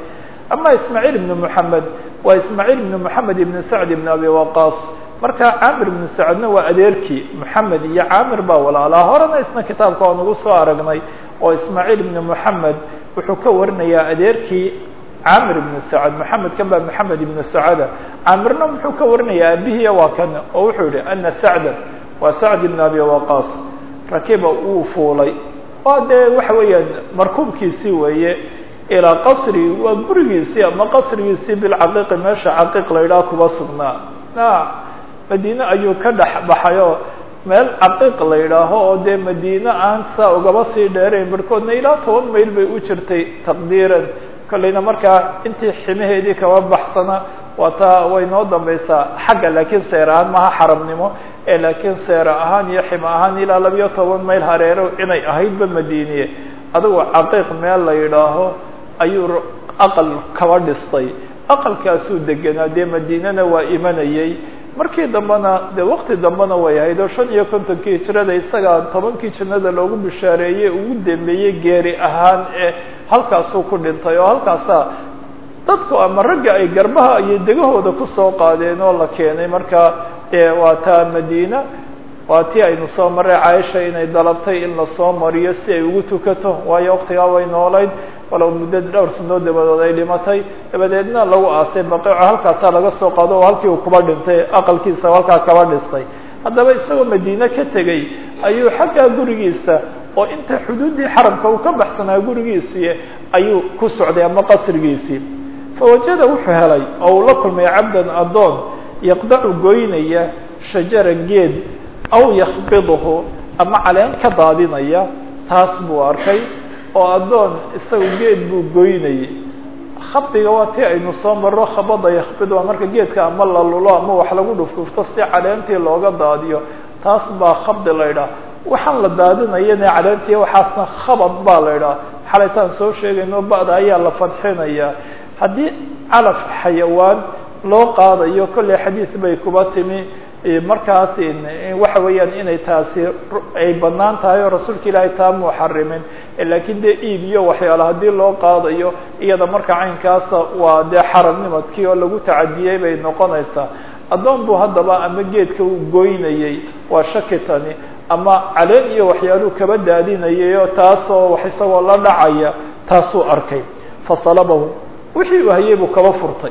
ama ismaaciil ibnu moxamed waa ismaaciil ibnu moxamed ibnu sacd ibn abi waqaas marka caamir ibnu sacdna waa adeerkii moxamed iyo caamir baa walaalaa horena isna kitaabka waan ugu soo aragnay oo ismaaciil ibnu moxamed wuxuu ka warinayaa adeerkii caamir ibnu sacad moxamed kan baa moxamed ibnu sacada caamirna muxuu ka warinayaa aabihiiya waa kan oo wuxuu yihi ana sacda waa sacd ibn abi waqaas rakiba uu fuulay waa dee waxa weeyaan markuubkiisii weeye ilaa qasri waa gurigiisii ama qasrigiisii bilcaqiiqi meesha caqiiq la yidhaha kuba sugnaa na madiine ayuu ka dhex baxayoo meel caqiiq la yidhaaho oo dee madiine aan saa ugaba sii dheerayn barhkoodna ilaa toban mayl bay u jirtay taqdiiran kollayna markaa intii ximaheedii kaba baxsana waa taa way noo dambaysaa xagga laakiin seer ahaan maha xaramnimo ee laakiin seera ahaan iyo ximo ahaan ilaa labiyo toban mayl hareero inay ahaydba madiiniye adigoo caqiiq meel la yidhaaho ayuu aqal kaba dhistay aqalkaasuu degenaa dee madiinana waa imanayey markii dambena dee wakti dambena way ahayd oo shan iyo kontonkii hijrada isagaa tobankii jannada loogu bishaareeyey ugu dambeeyey geeri ahaan ee halkaasuu ku dhintay oo halkaasaa dadku ama ragga ay garbaha iyo degahooda kusoo qaadeen oo la keenay markaa dee waa taa madiina waa tii aynu soo marray caaisha inay dalabtay in lasoo mariyo si ay ugu tukato waayo waktigaa way noolayd walow muddo dhowr sanood dabadood ay dhimatay dabadeedna lagu aasay baqiico halkaasaa laga soo qaado oo halkii uu kuba dhintay aqalkiisa halkaa kaba dhistay haddaba isagoo madiine ka tegey ayuu xaggaa gurigiisa oo inta xuduuddii xaramka uu ka baxsanaa gurigiisii ayuu ku socday ama qasrigiisii fawajada wuxuu helay oo uu la kulmay cabdan addoon yaqdacu goynaya shajara geed aw yakbiduhu ama caleen ka daadinaya taas buu arkay oo addoon isaga geed buu goynayay khabdiga waa tii aynu soo marro khabada yakbid waa marka geedka ama la lulo ama wax lagu dhufdhufto si caleentii looga daadiyo taas baa khabdi la ydhaha waxaan la daadinayana caleentii waxaasna khabad baa la ydhaha xalaytaan soo sheegayno ba'da ayaa la fadxinayaa haddii calaf xayawaan loo qaadayo kolley xadiis bay kuba timi markaas waxa weeyaan inay taasi ay banaan tahay oo rasuulka ilaahay taa muu xarimin laakiin dee iib iyo waxyaala haddii loo qaadayo iyada marka caynkaasa waa dee xaramnimadkii oo lagu tacadiyey bay noqonaysaa addoon buu haddaba ama geedka uu goynayey waa shakitani ama caleen iyo waxyaaluu kaba daadinayay oo taasoo wax isagoo la dhacaya taasuu arkay fasalabahu wixii uu hayay buu kaba furtay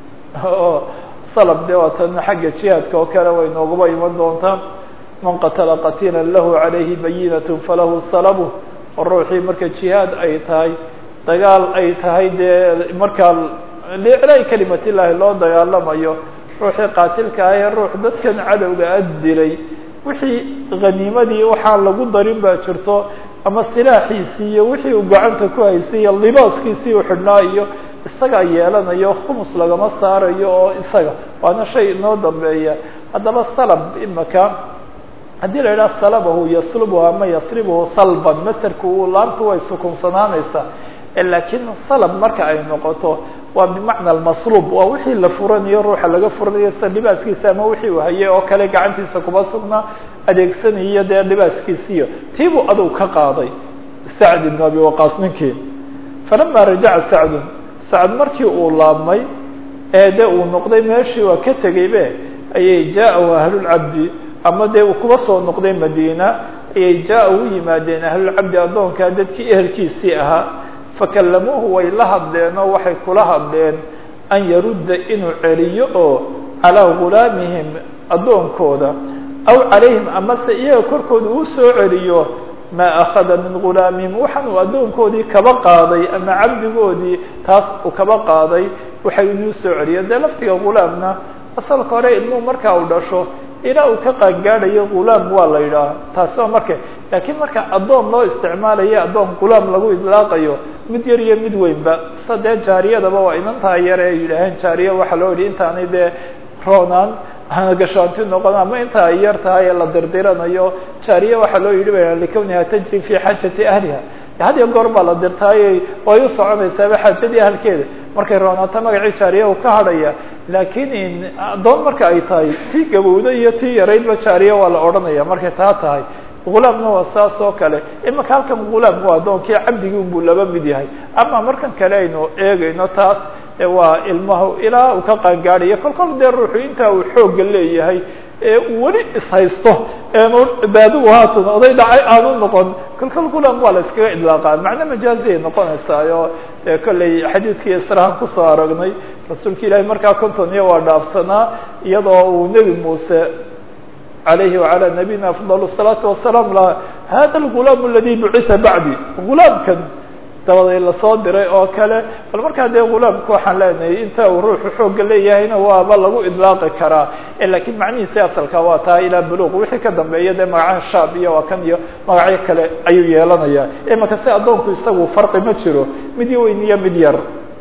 salab dee waatana xagga jihaadka oo kale way nooguba iman doontaa man qatala qatiila lahu calayhi bayinat falahu salabu oo ruuxii marka jihaad ay tahay dagaal ay tahay dee markaa liiclaa'i kalimat illaahi loo dagaalamayo ruuxii qaatilka ah ee ruux dadkan cadowga ad dilay wixii khaniimadii waxaa lagu darin baa jirto ama silaaxiisii iyo wixii uu gacanta ku haysay iyo libaaskiisii u xidhnaa iyo isagaa yeelanayo khumus lagama saarayo oo isaga waana shay inoo dambeeya haddaba salab imaka haddii la yidhaha salabahu yaslubuhu ama yasribuhu salban maserku uu laamtu way sukunsanaanaysaa laakiin salab marka ay noqoto waa bimacna almaslub waa wixii la furanayo ruuxa laga furanayo sida libaaskiisa ama wixii uu hayay oo kale gacantiisa kuba sugnaa adeegsanayo dee libaaskiisiiyo tiibuu aduu ka qaaday sacd ibn abi waqaas ninkii falama rajaca sacdun sacd markii uu laabmay ee de uu noqday meeshii waa ka tegaybe ayay jaa-u ahlulcabdi ama dee uu kuba soo noqday madiina ayay jaa u yimaadeen ahlulcabdi addoonkaa dadkii ehelkiisii ahaa fakalamuuhu way la hadleen oo waxay kula hadleen an yarudda inuu celiyo oo calaa gulaamihim addoonkooda aw calayhim amase iyaga korkooda uu soo celiyo maa akhada min gulaamihim waxaan uu addoonkoodii kaba qaaday ama cabdigoodii taas uu kaba qaaday waxay inuu soo celiyo dee laftiga gulaamna asalka hore ilmuhu markaa uu dhasho ilaa uu ka qaangaadhayo gulaam waa la yidhaaha taasi waa marka laakiin marka addoon loo isticmaalayo addoon gulaam lagu idlaaqayo mid yar iyo mid weynba sa dee jaariyadaba waa inantaa yar ee yidhaaheen jaariya waxaa loo yidhi intaanay dee roonaan gashaanti noqon ama inta ay yar tahay ee la dirdiranayo jaariya waxaa loo yidhi ba likawniha tajri fi xaajati ahliha had iyo goor baa la dirtaayey way u soconaysaaba xaajadii ahalkeeda markay roonaato magacii jaariya uu ka hadhaya laakiin addoon marka ay tahay tii gabowda iyo tii yaraydba jaariya waa la odhanaya markay taa tahay gulaamna waa saas oo kale imaka halkan gulaam waa addoonkii cabdigii unbuu laba mid yahay ama markan kale aynu eegayno taas e waa ilmaha ilaa uu ka qaangaadhayo kol kol dee ruuxu intaa uu xoogga leeyahay ee uu weli ishaysto eenu baadigu haatan oday dhacay aanu noqon kol kol gulam waa la iskaga idlaaqaa macno majaaziay noqonaysaayo dee kollay xadiidkii israhan kusoo aragnay rasuulka ilaahay markaa konton iyo waa dhaafsanaa iyadoo uu nebi muuse alayhi وعalى nabiyina afضل الصلاaةu وaسلام la hada الغulaam اladي bucisa bacdi غulaamkan dabaday lasoo diray oo kale bal markaa dee غulaamka waxaan leenahay inta uu ruuxu xooga leeyahayna waaba lagu idlaaqi karaa lakiin macnihiisi asalka waa taa ilaa buluq wixii ka dambeeya dee magacan shaab iyo waa kan iyo magacyo kale ayuu yeelanaya imaka si addoonku isagu farqi ma jiro mid weyn iyo mid yar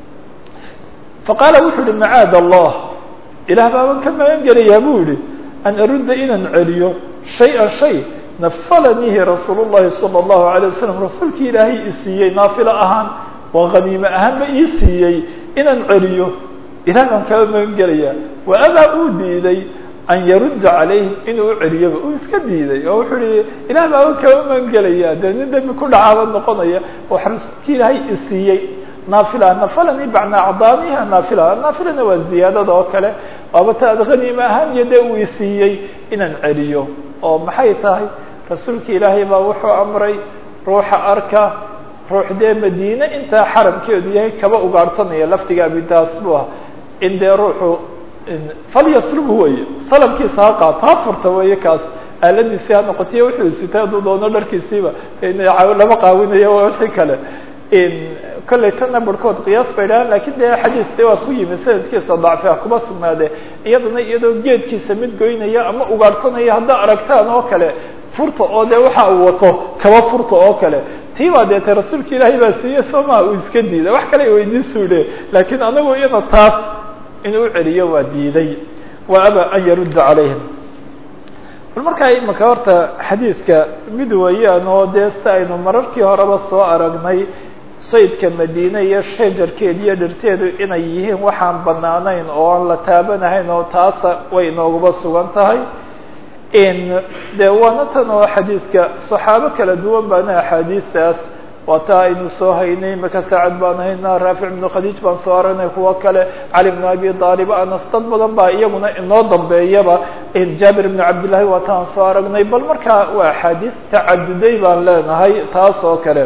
faqaala wuxu uhi macaad الlah ilah baaban ka magan gelayaa bu yihi an arudda inaan celiyo shay-an shay nafalanihi rasuul llahi salى اllahu alay wasalam rasuulkii ilaahay i siiyey naafilo ahaan waa haniime ahaanba ii siiyey inaan celiyo ilah baan kaba magan gelayaa wa abaa uu diiday an yarudda calayhim inuu u celiyaba uu iska diiday oo wuxuu ihi ilah baaban kaba magan gelayaa dee nin dembi ku dhacaaba noqonaya waxa rasuulkii ilaahay i siiyey naafila nafalani bacna acdaamiha naafila naafilana waa ziyaadada oo kale waaba ta ad haniime ahaan iyo dee uu isiiyey inaan celiyo oo maxay tahay rasuulka ilaahay baa wuxuu amray ruuxa arka ruux dee madiine intaa xaramkeedu yahay kaba ugaadhsanaya laftiga abidaas bu ah in dee ruuxu falyaslubhu weeye salabkiisa ha qaato ha furta weeye kaas aaladiisii ha noqotiyo wuxuu sitay hadduu doono dharkiisiiba lama qaawinayo wixii kale kollay tana barhkood qiyaas bay dhahaan lakin dee xadiis de waa ku yimi sanadkiisa dacfi ah kuma sugnaade iyadana iyadoo geedkiisa mid goynaya ama ugaadhsanaya haddaa aragtaan oo kale furta oo dee waxa uu wato kaba furta oo kale tii baa deetay rasuulka ilaahay baa siiye soo maha uu iska diiday wax kale weydiin suudhe laakiin anagu iyada taas inuu celiyo waa diiday wa aba an yarudda calayhim bal markaa imaka horta xadiidka mid weeyaan oo dee si aynu mararkii horeba soo aragnay saydka madiine iyo shajarkeed iyo dhirteedu inay yihiin waxaan banaanayn oo aan la taabanahayn oo taasa way inooguba sugan tahay de waana tan oo xadiidka saxaabo kala duwan baana axaadiistaas waa taa aynu soo haynay maka saacad baan haynaa raafic ibnu khadiij baan soo aragnay kuwo kale cali bnu abi aalib anas dad badan baa iyaguna inoo dambeeyaba jaabir ibnu cabdillahi waa taan soo aragnay bal markaa waa axaadiis tacaduday baan leenahay taas oo kale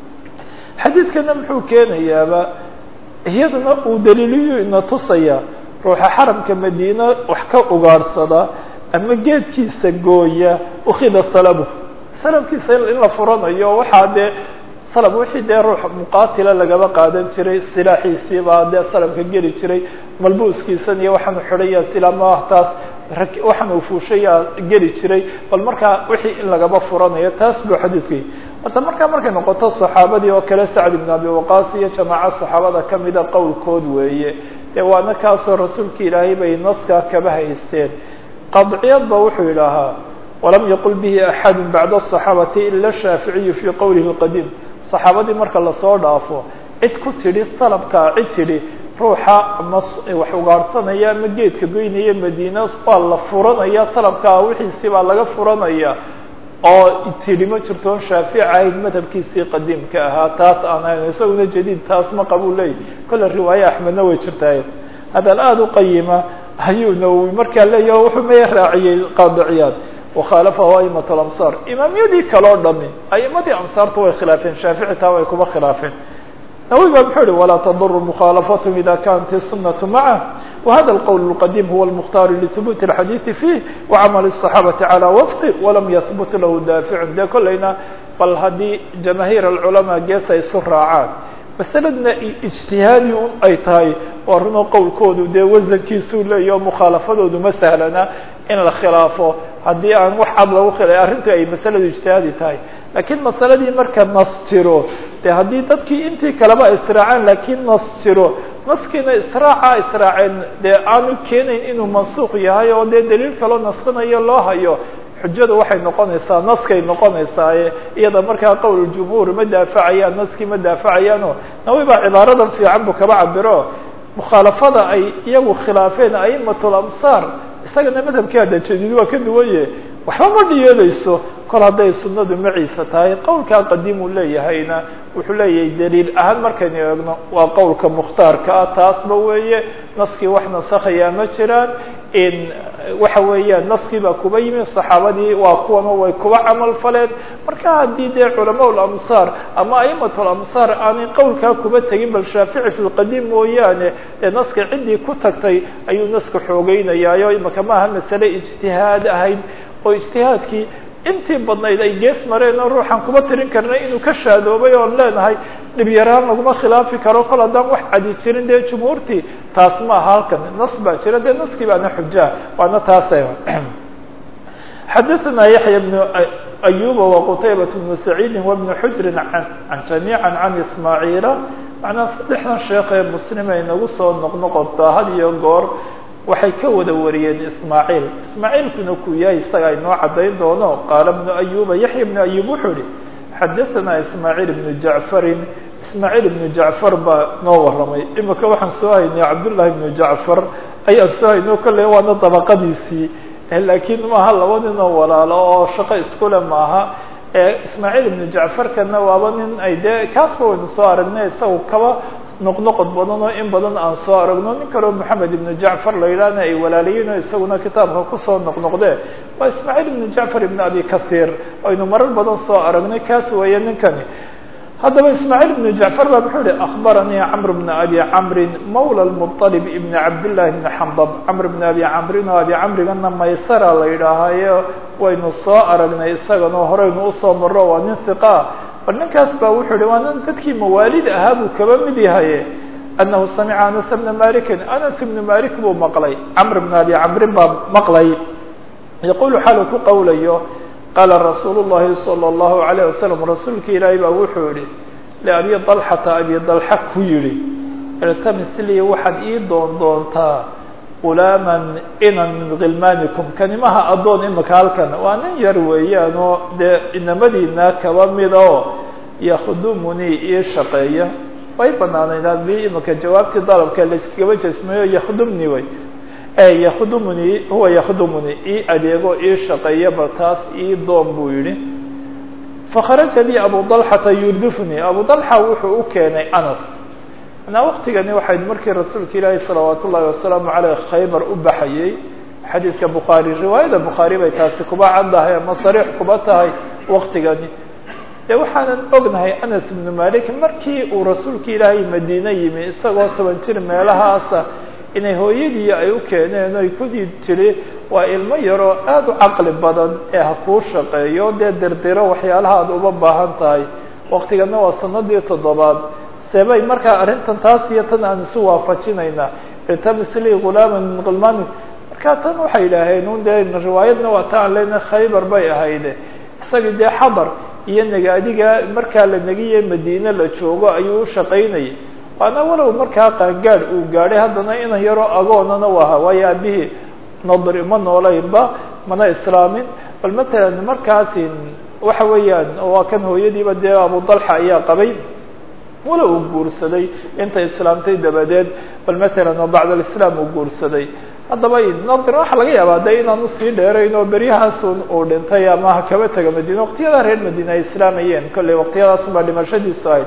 xadiidkana muxuu keenayaaba iyadana uu daliiliyu ina tusaya ruuxa xaramka madiine wax ka ugaadhsada ama geedkiisa gooya ukida salabu salabkiisa in la furanayo waxaa dee salab wixii dee ruux muqaatila lagaba qaadan jiray silaaxiisii baa dee salabka geli jiray malbuuskiisan iyo waxaanu xidhaya silaamaah taas waxaan uu fuushaya geli jiray bal markaa wixii in lagaba furanayo taas buu xadiidku yihi horta markaa markay noqoto saxaabadii oo kale sacd ibn abi waqaas iyo jamaaco saxaabada kamida qowlkood weeye dee waana kaasoo rasuulka ilaahay bay naskaa kaba haysteen qadciyad ba wuxuu yidhaahaa walam yaqul bihi axadu bacda asaxaabati ila shaaficiyu fii qowlihi lqadiim saxaabadii marka lasoo dhaafo cid ku tidhi salabkaa cid tidhi ruuxa ama wax ugaadhsanaya ama geedka goynaya madiina waa la furanaya salabkaa wixiisii baa laga furanaya oo tidhi ma jirto on shaafici ahayd madhabkiisii qadiimka ahaa taas aan ahayn isaguna jadiid taas ma qabuu leeyahy kolle riwaaye axmedna way jirtaay hadal aada u qayima ayuu nawowi markaa leeyahy wuxuu maya raaciyey qaadiciyaad wakhaalafahu aimat alamsaar imaamyadii kaleo dhami aimadii amsaarta way khilaafeen shaafici taa way kuma khilaafeen nawowi ba muxuu uhi walaa taduru mukhaalafathm ida kanat الsunaة macah wahada اlqowl اlqadiim huwa اlmukhtaar lihubut اlxadiiثi fih wacamal الصaxaabati calى wafqi walam yahbut lahu daaficun dee kolleyna bal haddii jamaahiir alculamaa gees ay isu raacaan masaladna ijtihaadi un ay tahay waa runoo qowlkoodu dee wasankiisuu leeyaho mukhaalafadoodu ma sahlana in la khilaafo haddii aan wax cad lagu khila arrintu ay masaladu ijtihaadi tahay laakiin masaladii marka nas jiro de haddii dadkii intii kaleba israaceen laakiin nas jiro naskiina israaca israaceen dee aanu keenayn inuu mansuuq yahay oo dee daliil kaloo naskinayo loo hayo xujadu waxay noqonaysaa naskay noqonaysaaye iyada markaa qowl jumhuur ma daafacayaan naskii ma daafacayaano nawi baa cibaaradan fiican buu kaba cabiro mukhaalafada ay iyagu khilaafeen aimatul amsaar isagana madhabkii hadda jadiid waa ka duwanye waxba ma dhiyeelayso kol hadday sunnadu maciisa tahay qowlkaa qadiim uu leeyahayna wuxuu leeyahay daliil ahaan markaynu eegno waa qowlka mukhtaarka ah taasba weeye naskii wax nasakhayaa ma jiraan in waxa weeyaan naskii baa kuba yimi saxaabadii waa kuwana way kuba camal faleen marka haddii dee culamaa lamsaar ama a'imat lamsaar aanay qowlkaa kuba tegin bal shaafici fi lqadiim mooyaane ee naska ciddii ku tagtay ayuu naska xoogeynayaayo imaka maaha masale ijtihaad ahayd oo ijtihaadkii intii badnayd ay gees mareen oo ruuxaan kuma tirin karnay inuu ka shaadoobay oon leenahay dhib yaraan laguma khilaafi karo kol haddaan wax cadi jirin dee jumhuurtii taas ma aha halkan nas baa jira dee naskii baana xujaa waana taasa xadaثna yaحya بن أyuba وqtaybaة بن سacيidi وبن xujri an جamيعا can ismaaعiila macnaa saddexdan sheekh ee muslim ay nagu soo noqnoqotaa had iyo goor waxay ka wada wariyeen ismaaعiil ismaaعiilkuna ku yahay isaga inoo cadayn doono qaala بن أyuba yaحya بن أyub wuxuu ihi xadaثna ismaaعiil بن jaعفari ismaaعiil بن jaعفar baa noo waramay imika waxaan soo haynay cabdالlahi بن jaعفar ayaan soo hayno kolley waana dabaqadiisii laakiin maaha laba nin oo walaalo oo shaqo iskule maaha ismaaعiil ibnu jacfarkana waaba nin ay dee kaasba waynu soo aragnay isaga kaba noqnoqod badan oo in badan aan soo aragno nin kaleo moxamed ibnu jacfar la yidhaahna ay walaalayiin oo isaguna kitaabka kusoo noqnoqdee waa ismaaعiil ibnu jacfar ibn abi kahiir aynu marar badan soo aragnay kaas weeye ninkani haddaba ismaaعiil ibnu jacfar ba muxuu yihi akbaranii camr bna abi camrin mawla lmuطalib ibn cabdillahi bni xandab camr bna abi camrin oo abi camrigana maysara la yidhaahayo waynu soo aragnay isaganoo horeynu usoo maro waa nin hiqaa bal ninkaas ba wuxuu yihi waa nin dadkii mawaalid ahaa buu kaba mid yahaye anahu samica anas bna malikin anas ibnu malik buu maqlay camr bna abi camrin baa maqlay yaqulu xaalu ku qowlayo qaala rasuulu llahi salى اllahu alayه wasalam rasuulka ilaahay baa wuxuu yihi liabi dalxata abi dalxa ku yihi iltamis lii waxaad ii doon doontaa gulaaman inan min khilmaanikum kanimaha addoon imika halkan waa nin yar weeyaan oo dee inamadiina kaba mid oo yakdumunii ii shaqeeya way banaanayd haddii imika jawaabtii dalabka layskagaba jesmayo yakdumni way yakdumunii huwa yakdumunii ii adeego ii shaqeeya bal taas ii doon buu yihi fakharaja lii abu dalxata yurdifnii abu dalxa wuxuu u keenay anas manaa waktigani waxayd markii rasuulka ilaahi salawaat ullahi wasalaamu caleyh khaybar u baxayey xadiidka bukhaari riwaayada bukhaari bay taasi kuba caddahay ama sariix kuba tahay waktigani dee waxaanan ognahay anas ibnu malik markii uu rasuulka ilaahay madiine yimi isagoo toban jir meelahaasa inay hooyadii ay u keeneen oy kudii tiri waa ilmo yaroo aada u caqli badan ee ha kuu shaqeeyo dee dirdiro waxyaalaha aad uba baahan tahay waktigana waa sanadii toddobaad sebay markaa arrintan taas iyo tan aan isu waafajinaynaa irtamisli gulaaman min khilmaani marka tan waxay idhaaheen un dee riwaayadna waa ta aan leenahay khaybar bay ahayde isagii dee xadar iyo nagaadiga markaa la negiye madiine la joogo ayuu u shaqaynayay waana walow markaa qaangaadh uu gaadhay haddana inan yaroo agoonana u ahaa waayo aabihii nadri ma noolaynba mana islaamin bal matalan markaasi waxa weeyaan waa kan hooyadiiba dee abu dalxa ayaa qabay walow uu guursaday intay islaamtay dabadeed bal matalan oo bacd alislaam uu guursaday haddaba nadr waxaa laga yaabaa de inaanu sii dheerayn oo beryahaasun uu dhintay ama ha kaba taga madiine waqtiyadaa reer madiine ay islaamayeen kolley waqtiyadaasun baa dhimashadiisu ahayd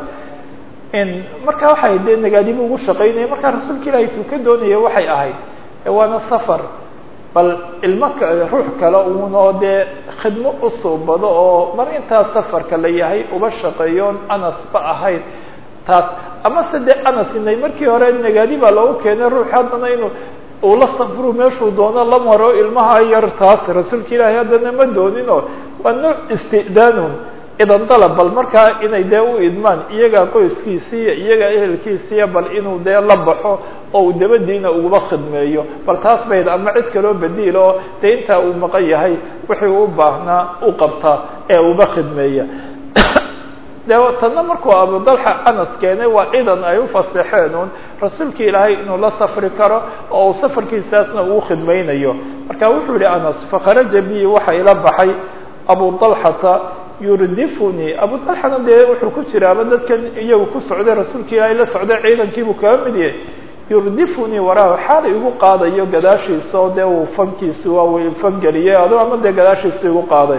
marka waxay dee nagaadibu ugu shaqaynaya markaa rasuulka ilaahay tuu ka doonaya waxay ahayd waana safar bal ilmo ruux kale uun oo dee khidmo u suubado oo mar intaa safarka la yahay uba shaqeeyoon anasba ahayd taas amase dee anas inay markii hore nagaadi baa loogu keenay ruux haddana inuu uu la safru meeshuu doono la maro ilmaha yar taas rasuulka ilaahay haddana ma dooninoo waa nooc istidaanun idan dalab bal markaa inay dee u idmaan iyagaa qoyskiisiiya iyagaa ehelkiisiiya bal inuu dee la baxo oo uu dabadiina uguba khidmeeyo bal taas bayd ama cid kaloo badiil oo dee intaa uu maqan yahay wixii u baahnaa u qabtaa ee uba khidmeeya de tanna markuu abudalxa anas keenay waa ciidan ay u faseexeen un rasuulka ilaahay inuu la safri karo oo uu safarkiisaasna uu khidmaynayo marka wuxuu yihi anas fakharaja bi waxa ila baxay abu dalxata yurdifuni abu dalxana dee wuxuu ku jiraaba dadkan iyagu ku socday rasuulka ilaahay la socday ciidankiibuu kaga mid yahay yurdifunii waraahu xaal igu qaadayo gadaashiisa oo dee uu fankiisi waa uu fangeliyey ado ama dee gadaashiisa igu qaaday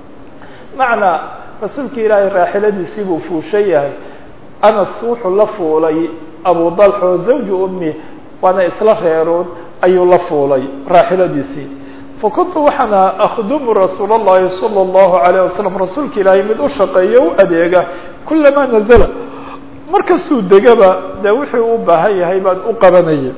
macnaa rasuulka ilaahay raaxiladiisii buu fuushan yahay anas wuxuu la fuulay abu dalxo zawju ummi waana isla reerood ayuu la fuulay raaxiladiisii fakuntu waxaana akhdumu rasuul اllahi salى اllahu alayه wasalam rasuulka ilaahay mid u shaqeeyo u adeega kulamaa nazla markastuu degaba dee wuxuu u baahan yahay baan u qabanayay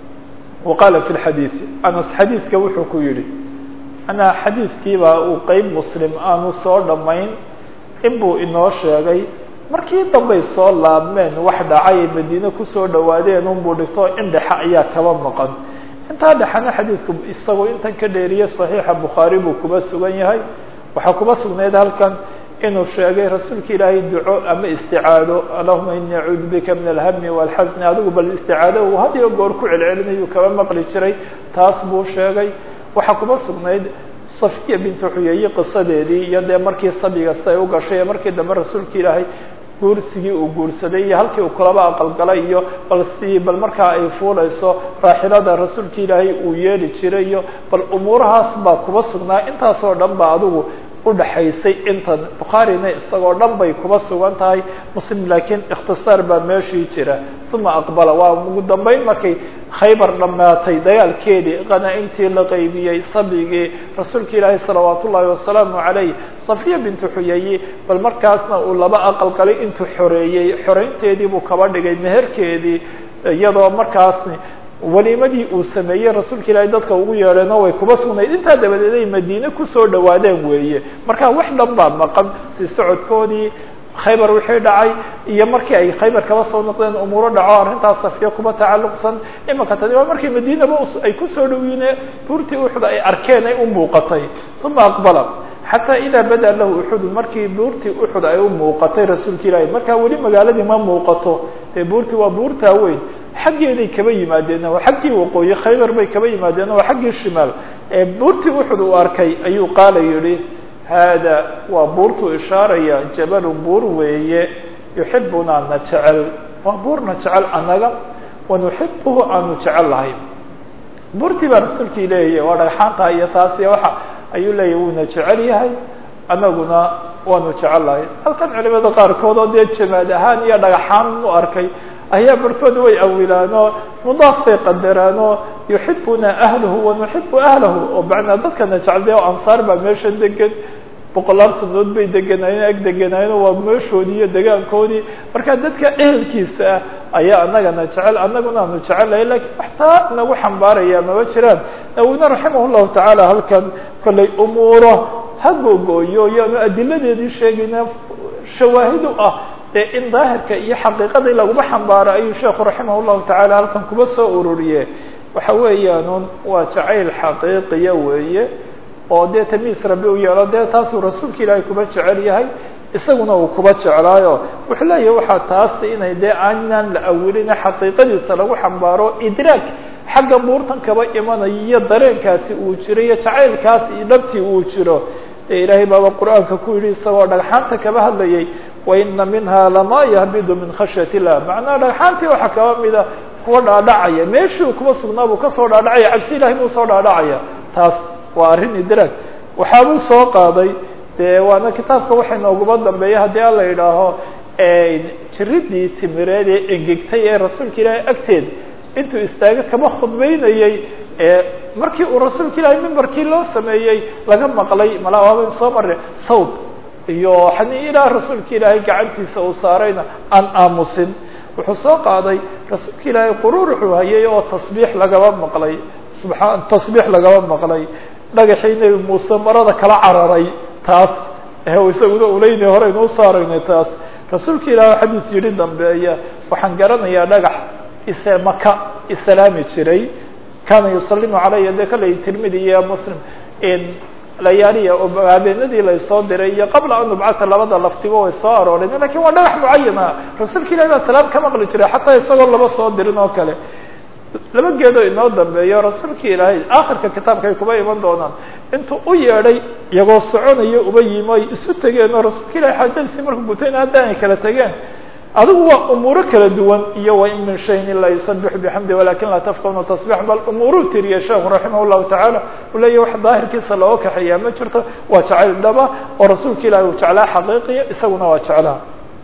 wa qaala fi lxadiidi anas xadiidka wuxuu ku yihi anaa xadiidkiibaa uu qeyb muslim aanu soo dhammayn inbuu inoo sheegay markii dambay soo laabmeen wax dhacay ay madiine kusoo dhawaadeen unbuu dhigto in dhexe ayaa kaba maqan intaa dhexena xadiidku isagoo intan ka dheeriye saxiixa bukhaari buu kuba sugan yahay waxaa kuba sugnayd halkan inuu sheegay rasuulka ilaahay duco ama isticaado allahuma ini acuudu bika min alhami walxasni adigu bal isticaado uu had iyo goor ku celcelinayuu kaba maqli jiray taas buu sheegay waxaa kuba sugnayd safiya bintu xuyeeye qisadeedii iyo dee markii sabiga siay u gashay ee markii dambe rasuulka ilaahay guursigii uu guursaday iyo halkii uu kulaba aqalgalay iyo bal si bal markaa ay fuulayso raaxilada rasuulka ilaahay uu yeeli jiray iyo bal umuurahaas baa kuba sugnaa intaasoo dhan ba adigu udhaxaysay intan bukhaarina isagoo dhan bay kuba sugan tahay muslim laakiin ikhtisaar baa meeshii jira uma aqbala waa ugu dambeyn markay khaybar dhammaatay dagaalkeedii qanaa-intii la qaybiyey sabigii rasuulka ilaahi salawaat ullaahi wasalaamu calayh safiya bintu xuyeyi bal markaasna uu laba aqal galay intuu xoreeyey xoreynteedii buu kaba dhigay meherkeedii iyadoo markaasni waliimadii uu sameeyey rasuulka ilaahay dadka ugu yeedheeno way kuba sugnayd intaa dabadeed ay madiine kusoo dhawaadeen weeye marka wax dhan baa maqan si socodkoodii khaybar wixii dhacay iyo markii ay khaybar kaba soo noqdeen umuuro dhaco arrintaas safiya kuba tacalluqsan imanka tani waa markii madiinaba ay kusoo dhawiine buurtii uxud ay arkeen ay u muuqatay uma aqbala xataa idaa bada lahu uxudu markii buurtii uxud ay u muuqatay rasuulka ilaahay markaa weli magaaladii ma muuqato ee buurtii waa buurtaa weyn xaggeeday kaba yimaadeen oo xaggii waqooyi khaybar bay kaba yimaadeen oo xaggii shimaal ee buurtii uxud uu arkay ayuu qaala yihi haada waa buurtuu ishaaraya jabalun buur weeye yuxibunaa na jecel waa buurna jecel annaga wanuxibuhu aanu jecel lahay buurtii baa rasuulkii leeyahy waa dhagxaanta iyo taas iyo waxa ayuu leeyahy wuuna jecel yahay annaguna waanu jecel lahay halkan culimada qaarkood oo dee jamaad ahaan iyo dhagaxaan u arkay ayaa barhkood way awilaanoo mudaaf bay qadaraanoo yuxibuna ahlahu wanuxibu ahlahu oo macnaa dadkana jecel de ansaar baa meesha degan boqolaal sanadood bay degenaayeen ag degenaayeen waa meeshoodii iyo degaankoodii marka dadka ehelkiisa ah ayaa anagana jecel annaguna aanu jecelahay lakiin waxtaa nagu xambaaraya maba jiraan nawina raximah llahu tacaala halkan kollay umuuro ha googooyo yaanu adiladeedii sheegayna shawaahidu ah dee in daahirka iyo xaqiiqadii laguma xambaaro ayuu sheekhu raximah llahu tacaala halkan kuba soo ururiye waxa weeyaanun waa jacayl xaqiiqiya weeye oo dee tamiis rabi u yeelo dee taasuu rasuulka ilaahay kuba jecel yahay isaguna uu kuba jeclaayo wuxuu leeyahay waxaa taasta inay dee aanan la awilina xaqiiqadiisa lagu xambaaro idraag xagga buurtan kaba imanayo iyo dareenkaasi uu jiro iyo jacaylkaasi iyo dhabtii uu jiro dee ilaahay baaba qur-aanka ku yidhi isagoo dhagxaanta kaba hadlayay waina minha lama yahbidu min khashyat illah macnaha dhagxaantii waxaa kaba mida kuwa dhaadhacaya meeshii kuba sugnaa buu kasoo dhaadhacaya cabsi ilahay buu soo dhaadhacaya taas waa arrin idraag waxaabuu soo qaaday dee waana kitaabka waxa nooguma dambeeya haddii ala yidhaaho jiridii timireed ee engegtay ee rasuulka ilaahay agteed intuu istaago kama khudbeynayey markii uu rasuulka ilaahay mimbarkii loo sameeyey laga maqlay mala waaban soo marre sawd iyo xani ilaa rasuulka ilaahay gacantiisa uu saarayna aan aamusin wuxuu soo qaaday rasuulka ilaahay quruur wuxuu hayay oo tasbiix lagaba maqlay subaa tasbiix lagaba maqlay dhagaxii nebi muuse marada kala cararay taas isaguna uleynay horeynu usoo aragnay taas rasuulka ilaahay xadiis yidhi dambeeya waxaan garanayaa dhagax ise maka isalaami jiray kana yusalimu calaya de kale tirmidi iyo muslim layaaliya oo habeenadii laysoo diray iyo qabla an nubcata labada laftiba way soo arooreen lakin waa dhagax mucayana rasuulka ilahi baa salaam ka maqli jiray xataa isagoo laba soo dirin oo kale laba geedoo inoo dambeeyo rasuulka ilaahay akhirka kitaabka ay kuba iman doonaan intuu u yeedhay iyagoo soconayo uba yimi ay isu tegeen oo rasuulka ilahay xaajadiisii markuu gutayna hadda ay kala tegeen adigu waa umuuro kala duwan iyo wain min shayin ilaa yusabixu bixamdi walakin laa tafqahuna tasbix bal umuuruu tiriya sheekhu raximah llahu tacaala uu leeyahy wax daahirkiisa looga kaxeeyaa ma jirto waa jacayl dhaba oo rasuulka ilahi uu jeclaa xaqiiqiya isaguna waa jeclaa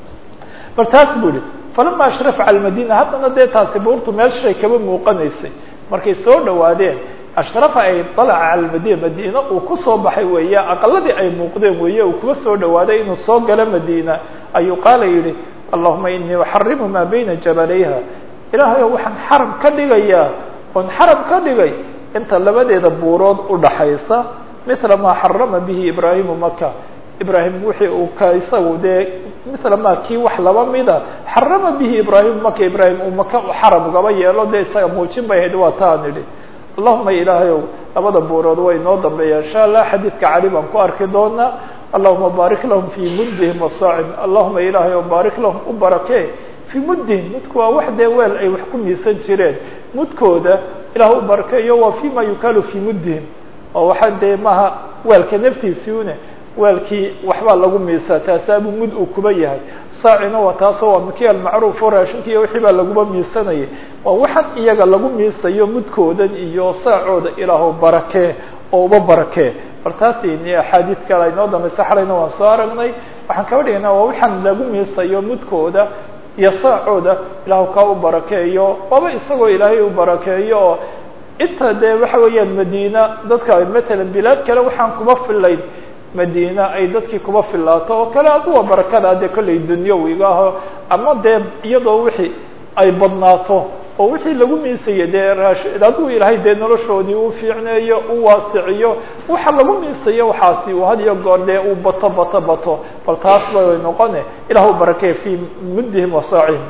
bal taas bu ihi falama ashrafa cala madina haddana dee taasi buurtu meeshay kaba muuqanaysay markay soo dhawaadeen ashrafa ay dalaca cala madina madiina uu kusoo baxay weeye aqaladii ay muuqdeen weeye uu kuba soo dhawaaday inuu soo galo madiina ayuu qaala yihi allahuma inii uxarimu maa bayna jabalayha ilaahay waxaan xaram ka dhigayaa oon xaram ka dhigay inta labadeeda buurood udhaxaysa mila maa xarama bihi ibraahimu maka ibrahim wixii uu ka isagu dee mila ma kii wax laba mida xarama bihi ibraahimu maka ibrahim uu maka xaram ugaba yeelo dee isaga muujin bay ahayd waa taan idhi allahuma ilaahayow labada buurood way noo dambeeya insha allah xadiidka cali baan ku arki doonaa allahuma baarik lahum fii muddihim wasaacim allahuma ilaahayow baarik lahum u barakee fii muddihim mudku waa wax dee weel ay wax ku miisan jireen mudkooda ilaah u barakeeyo waa fi ma yukaalu fii muddihim oo waxaa dee maaha weelka naftiisiune weelkii waxbaa lagu miisaa taasaabuu mud uu kuba yahay saacina waa taasoo waa miki almacruuf oo raashinka iyo wixii baa laguba miisanayay waa waxaan iyaga lagu miisayo mudkoodan iyo saacooda ilaahu barakee oo uba barakee bal taasi axaadiid kale aynoo dambaysa xalayna waan soo aragnay waxaan kaba dhigaynaa waa waxaan lagu miisayo mudkooda iyo saacooda ilaahu kaa u barakeeyo waaba isagoo ilaahay u barakeeyo oo inta dee waxa weeyaan madiina dadka matalan bilaad kale waxaan kuma filayn madiina ay dadkii kuba filaato oo kale aduwa barakada dee kollay dunyawiga aho ama dee iyadoo wixii ay badnaato oo wixii lagu miisaya dee raash adigu ilaahay dee noloshoodii uu fiicneeyo u waasiciyo waxa lagu miisayo waxaasi uu had iyo goor dee uu bato bato bato bal taas bay noqone ilah u barakey fii muddihim wasaacihim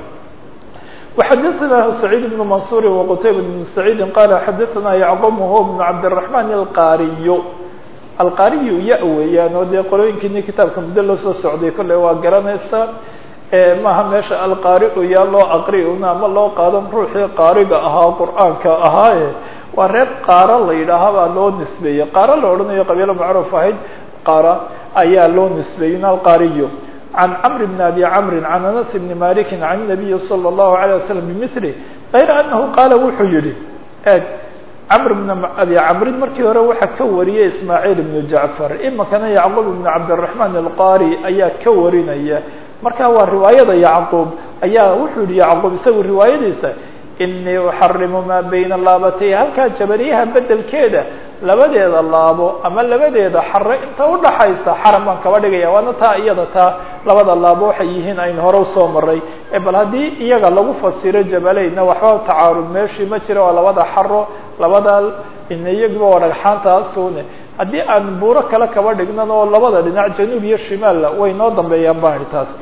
وxadثna سعيد بن منصور وqتيبة بن سعيد qال xadثna يعqوب هو بن cabدالرحمن الqاriy alqariyu ya weeyaan oo dee qolooyinkiini kitaabka muddo la soo socday kolley waa garanaysaa maaha meesha alqaariu yaa loo aqriuna ama loo qaadan ruuxii qaariga ahaa qur'aanka ahaaye waa reer qaara la yidhaaha baa loo nisbeeyey qaara la odhanayo qabiilo macruuf ahayd qaara ayaa loo nisbeeyey alqariyu can cmr bn abi cmri can anas bni maliki can الnabiyi salى الlahu عalيه waslm bmili غayra anahu qaala wuxuu yihi eg cmr bn abi camrin markii hore waxaa ka wariyay ismaaciil ibnu jacfar imikana yacquub ibnu cabdالرaحman alqari ayaa ka warinaya marka waa riwaayada yacquub ayaa wuxuu yihi yacquub isagu riwaayadiisa inii uxarimu maa bayna laabatay halkaa jabaliyaha bedelkeeda labadeeda laabo ama labadeeda xare inta udhaxaysa xaram baan kaba dhigaya waana taa iyada taa labada laabo waxay yihiin aynu hore usoo maray bal haddii iyaga lagu fasiro jabaleyna waxba tacaarud meeshii ma jira waa labada xaro labada iyagiba waa dhagxaantaasune haddii aan buuro kale kaba dhignan oo labada dhinac januub iyo shimaalla way noo dambeeyaan baan idhi taas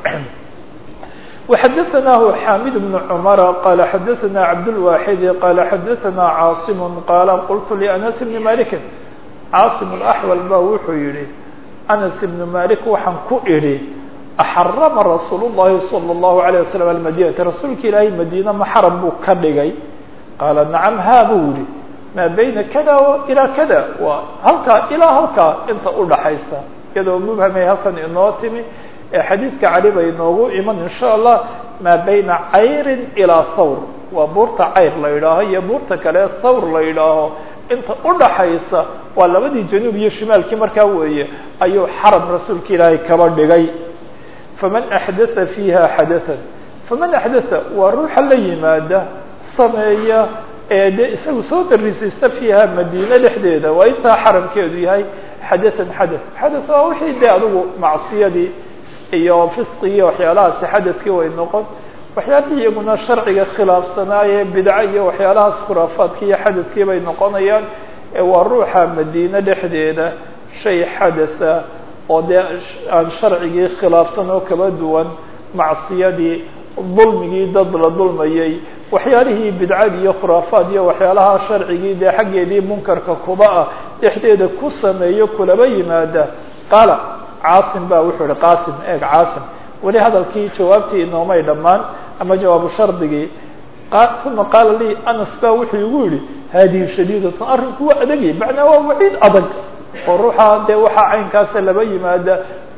وxadثnah xamid بن cmr qal xadثna cabdالواxid qal xadثna cاaصm qal qultu لأنس بn malik cاaصم الأحوal ba wuxuu yihi أنس بن malik waxaan ku idhi أxarma rasuul الlahi صلى الlaه عليه وsلم المdينة rasuulka ilaahay madine ma xaram buu ka dhigay qaala nacam ha buu yihi maa bayna kada ilaa kada waa halkaa ilaa halkaa inta udhaxaysa iyadoo mubhamay halkan inoo timi xadiidka cali bay inoogu iman in sha allah maa bayna cayrin ilaa thawr waa buurta cayr la yidhaaho iyo buurta kale thawr la yidhaaho inta udhaxaysa waa labadii januub iyo shimaalkii markaa weeye ayuu xaram rasuulka ilaahay kaba dhigay faman axdatha fiiha xadathan faman axdatha waa ruuxa la yimaada sameeya ee dee isagu soo darisaysta fiiha madiine dhexdeeda waa intaa xaramkeedu yahay xadathan xadath xadath waa wixii dee adigu macsiyadii iyo fisqigiiyo waxyaalahaasi xadadkii way noqon waxyaalihii iyaguna sharciga khilaafsanaaye bidco iyo waxyaalahaas khuraafaadkii iyo xadadkii bay noqonayaan waa ruuxa madiine dhexdeeda shay xadatha oo dee aan sharcigii khilaafsan oo kaba duwan macsiyadii dulmigii dad la dulmayay waxyaalihii bidcadii iyo khuraafaad iyo waxyaalaha sharcigii dee xaggeedii munkarka kuba ah dhexdeeda ku sameeyo kulaba yimaada qaala caasim ba wuxuu ihi qasim eeg caasim weli hadalkii jawaabtii inoomay dhammaan ama jawaabu shardigii uma qaala lii anas ba wuxuu igu yihi haadihi shadiidatun arrinku waa adagya macnaa waa waciid adag oo ruuxa dee waxaa caynkaasa laba yimaada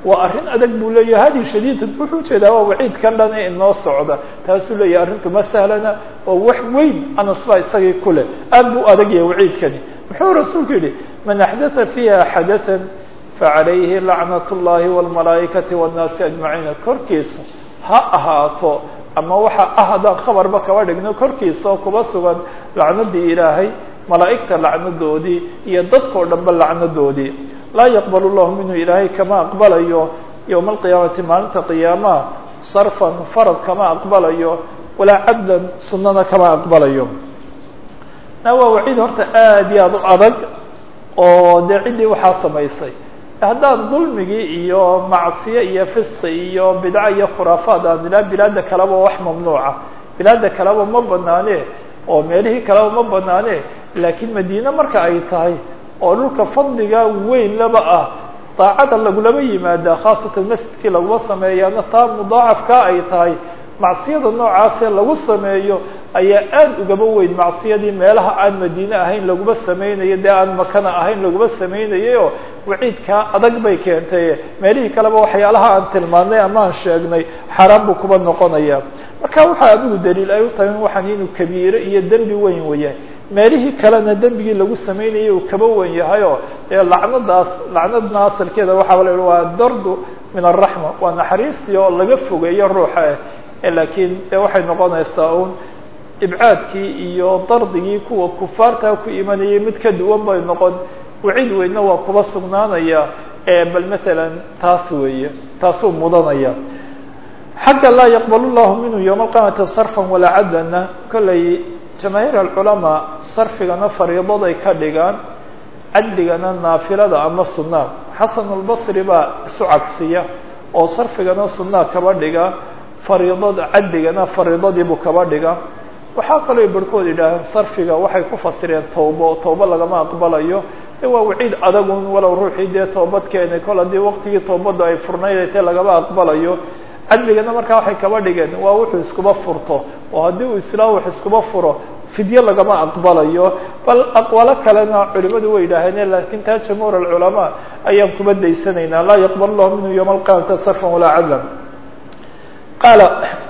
waa arrin adag buu leeyahay hadi shadiida wuxuu ujeedaa waa waciidkan dhan ee inoo socda taasuu leeyahay arrintu ma sahlana oo wax weyn anas baa isagii ku leh aad buu adag yahay waciidkani muxuu rasuulku yidhi man axdatha fiiha xadathan facalayhi lacnat اllahi wاlmalaa'ikati wاnnaasi ajmaciina korkiisa ha ahaato ama waxa ah haddaan khabarba kaba dhigno korkiisa oo kuba sugan lacnadii ilaahay malaa'igta lacnadoodii iyo dadkao dhanba lacnadoodii laa yaqbal llahu minhu ilaahay kama aqbalayo yowma alqiyaamati maalinta qiyaamaha sarfan farad kama aqbalayo walaa cadlan sunana kama aqbalayo na waa waciid horta aad iyo aad u adag oo dee ciddii waxaa samaysay haddaan dulmigii iyo macsiye iyo fisqi iyo bidco iyo khuraafaad aan ilaa bilaada kaleba wax mamnuuca bilaada kaleba ma banaane oo meelihii kaleba ma banaane laakiin madiine marka ay tahay oo dhulka fadliga weyn laba ah daacada lagulama yimaada khaasatan masjidkii laguma sameeyaana taa mudaacafka ay tahay macsiyada noocaasee lagu sameeyo ayaa aad ugaba weyn macsiyadii meelaha aan madiine ahayn laguma sameynayo dee aan makana ahayn laguma sameynayayoo waciidkaa adag bay keentay meelihii kaleba waxyaalaha aan tilmaanay ama aan sheegnay xaaraan buu kuba noqonaya marka waxaa adigu daliil ay u tahay waxaan inuu kabiire iyo dembi weyn wayahay meelihii kalena dembigii lagu sameynayay uu kaba wen yahayoo ee lacnadaas lacnadna asalkeeda waxaa la yihi waa dardu min araxma waa naxariistii oo laga fogeeyo ruuxa ah laakiin de waxay noqonaysaa un ibcaadkii iyo dardigii kuwa kufaartaa ku imanayay mid ka duwan bay noqon wacid weynna waa kuba sugnaanaya bal matalan taas weeye taasuu mudanaya xagga laa yaqbal llahu minhu yowma alqiyaamati sarfan walaa cadlana kollay jamaahiir alculamaa sarfigana fariidaday ka dhigaan cadligana naafilada ama sunaa xasan albasri baa isu cagsiya oo sarfigana sunaa kaba dhiga fariidada cadligana fariidadiibuu kaba dhiga waxaa kaloo barhkood yidhaaheen sarfiga waxay ku fasireen tawbo tawbo lagama aqbalayo e waa waciid adagun walow ruuxii dee toobad keenay kol haddii waqtigii toobaddu ay furnaydaytee lagama aqbalayo cadligana markaa waxay kaba dhigeen waa wuxuu iskuba furto oo haddii uu islaam wax iskuba furo fidye lagama aqbalayo bal aqwaalo kalena culimadu way yidhaaheen lakin taa jamhuur alculamaa ayaan kuba daysanaynaa laa yaqbal llahu minhu yowma alqiyamati sarfan walaa cadlan qaala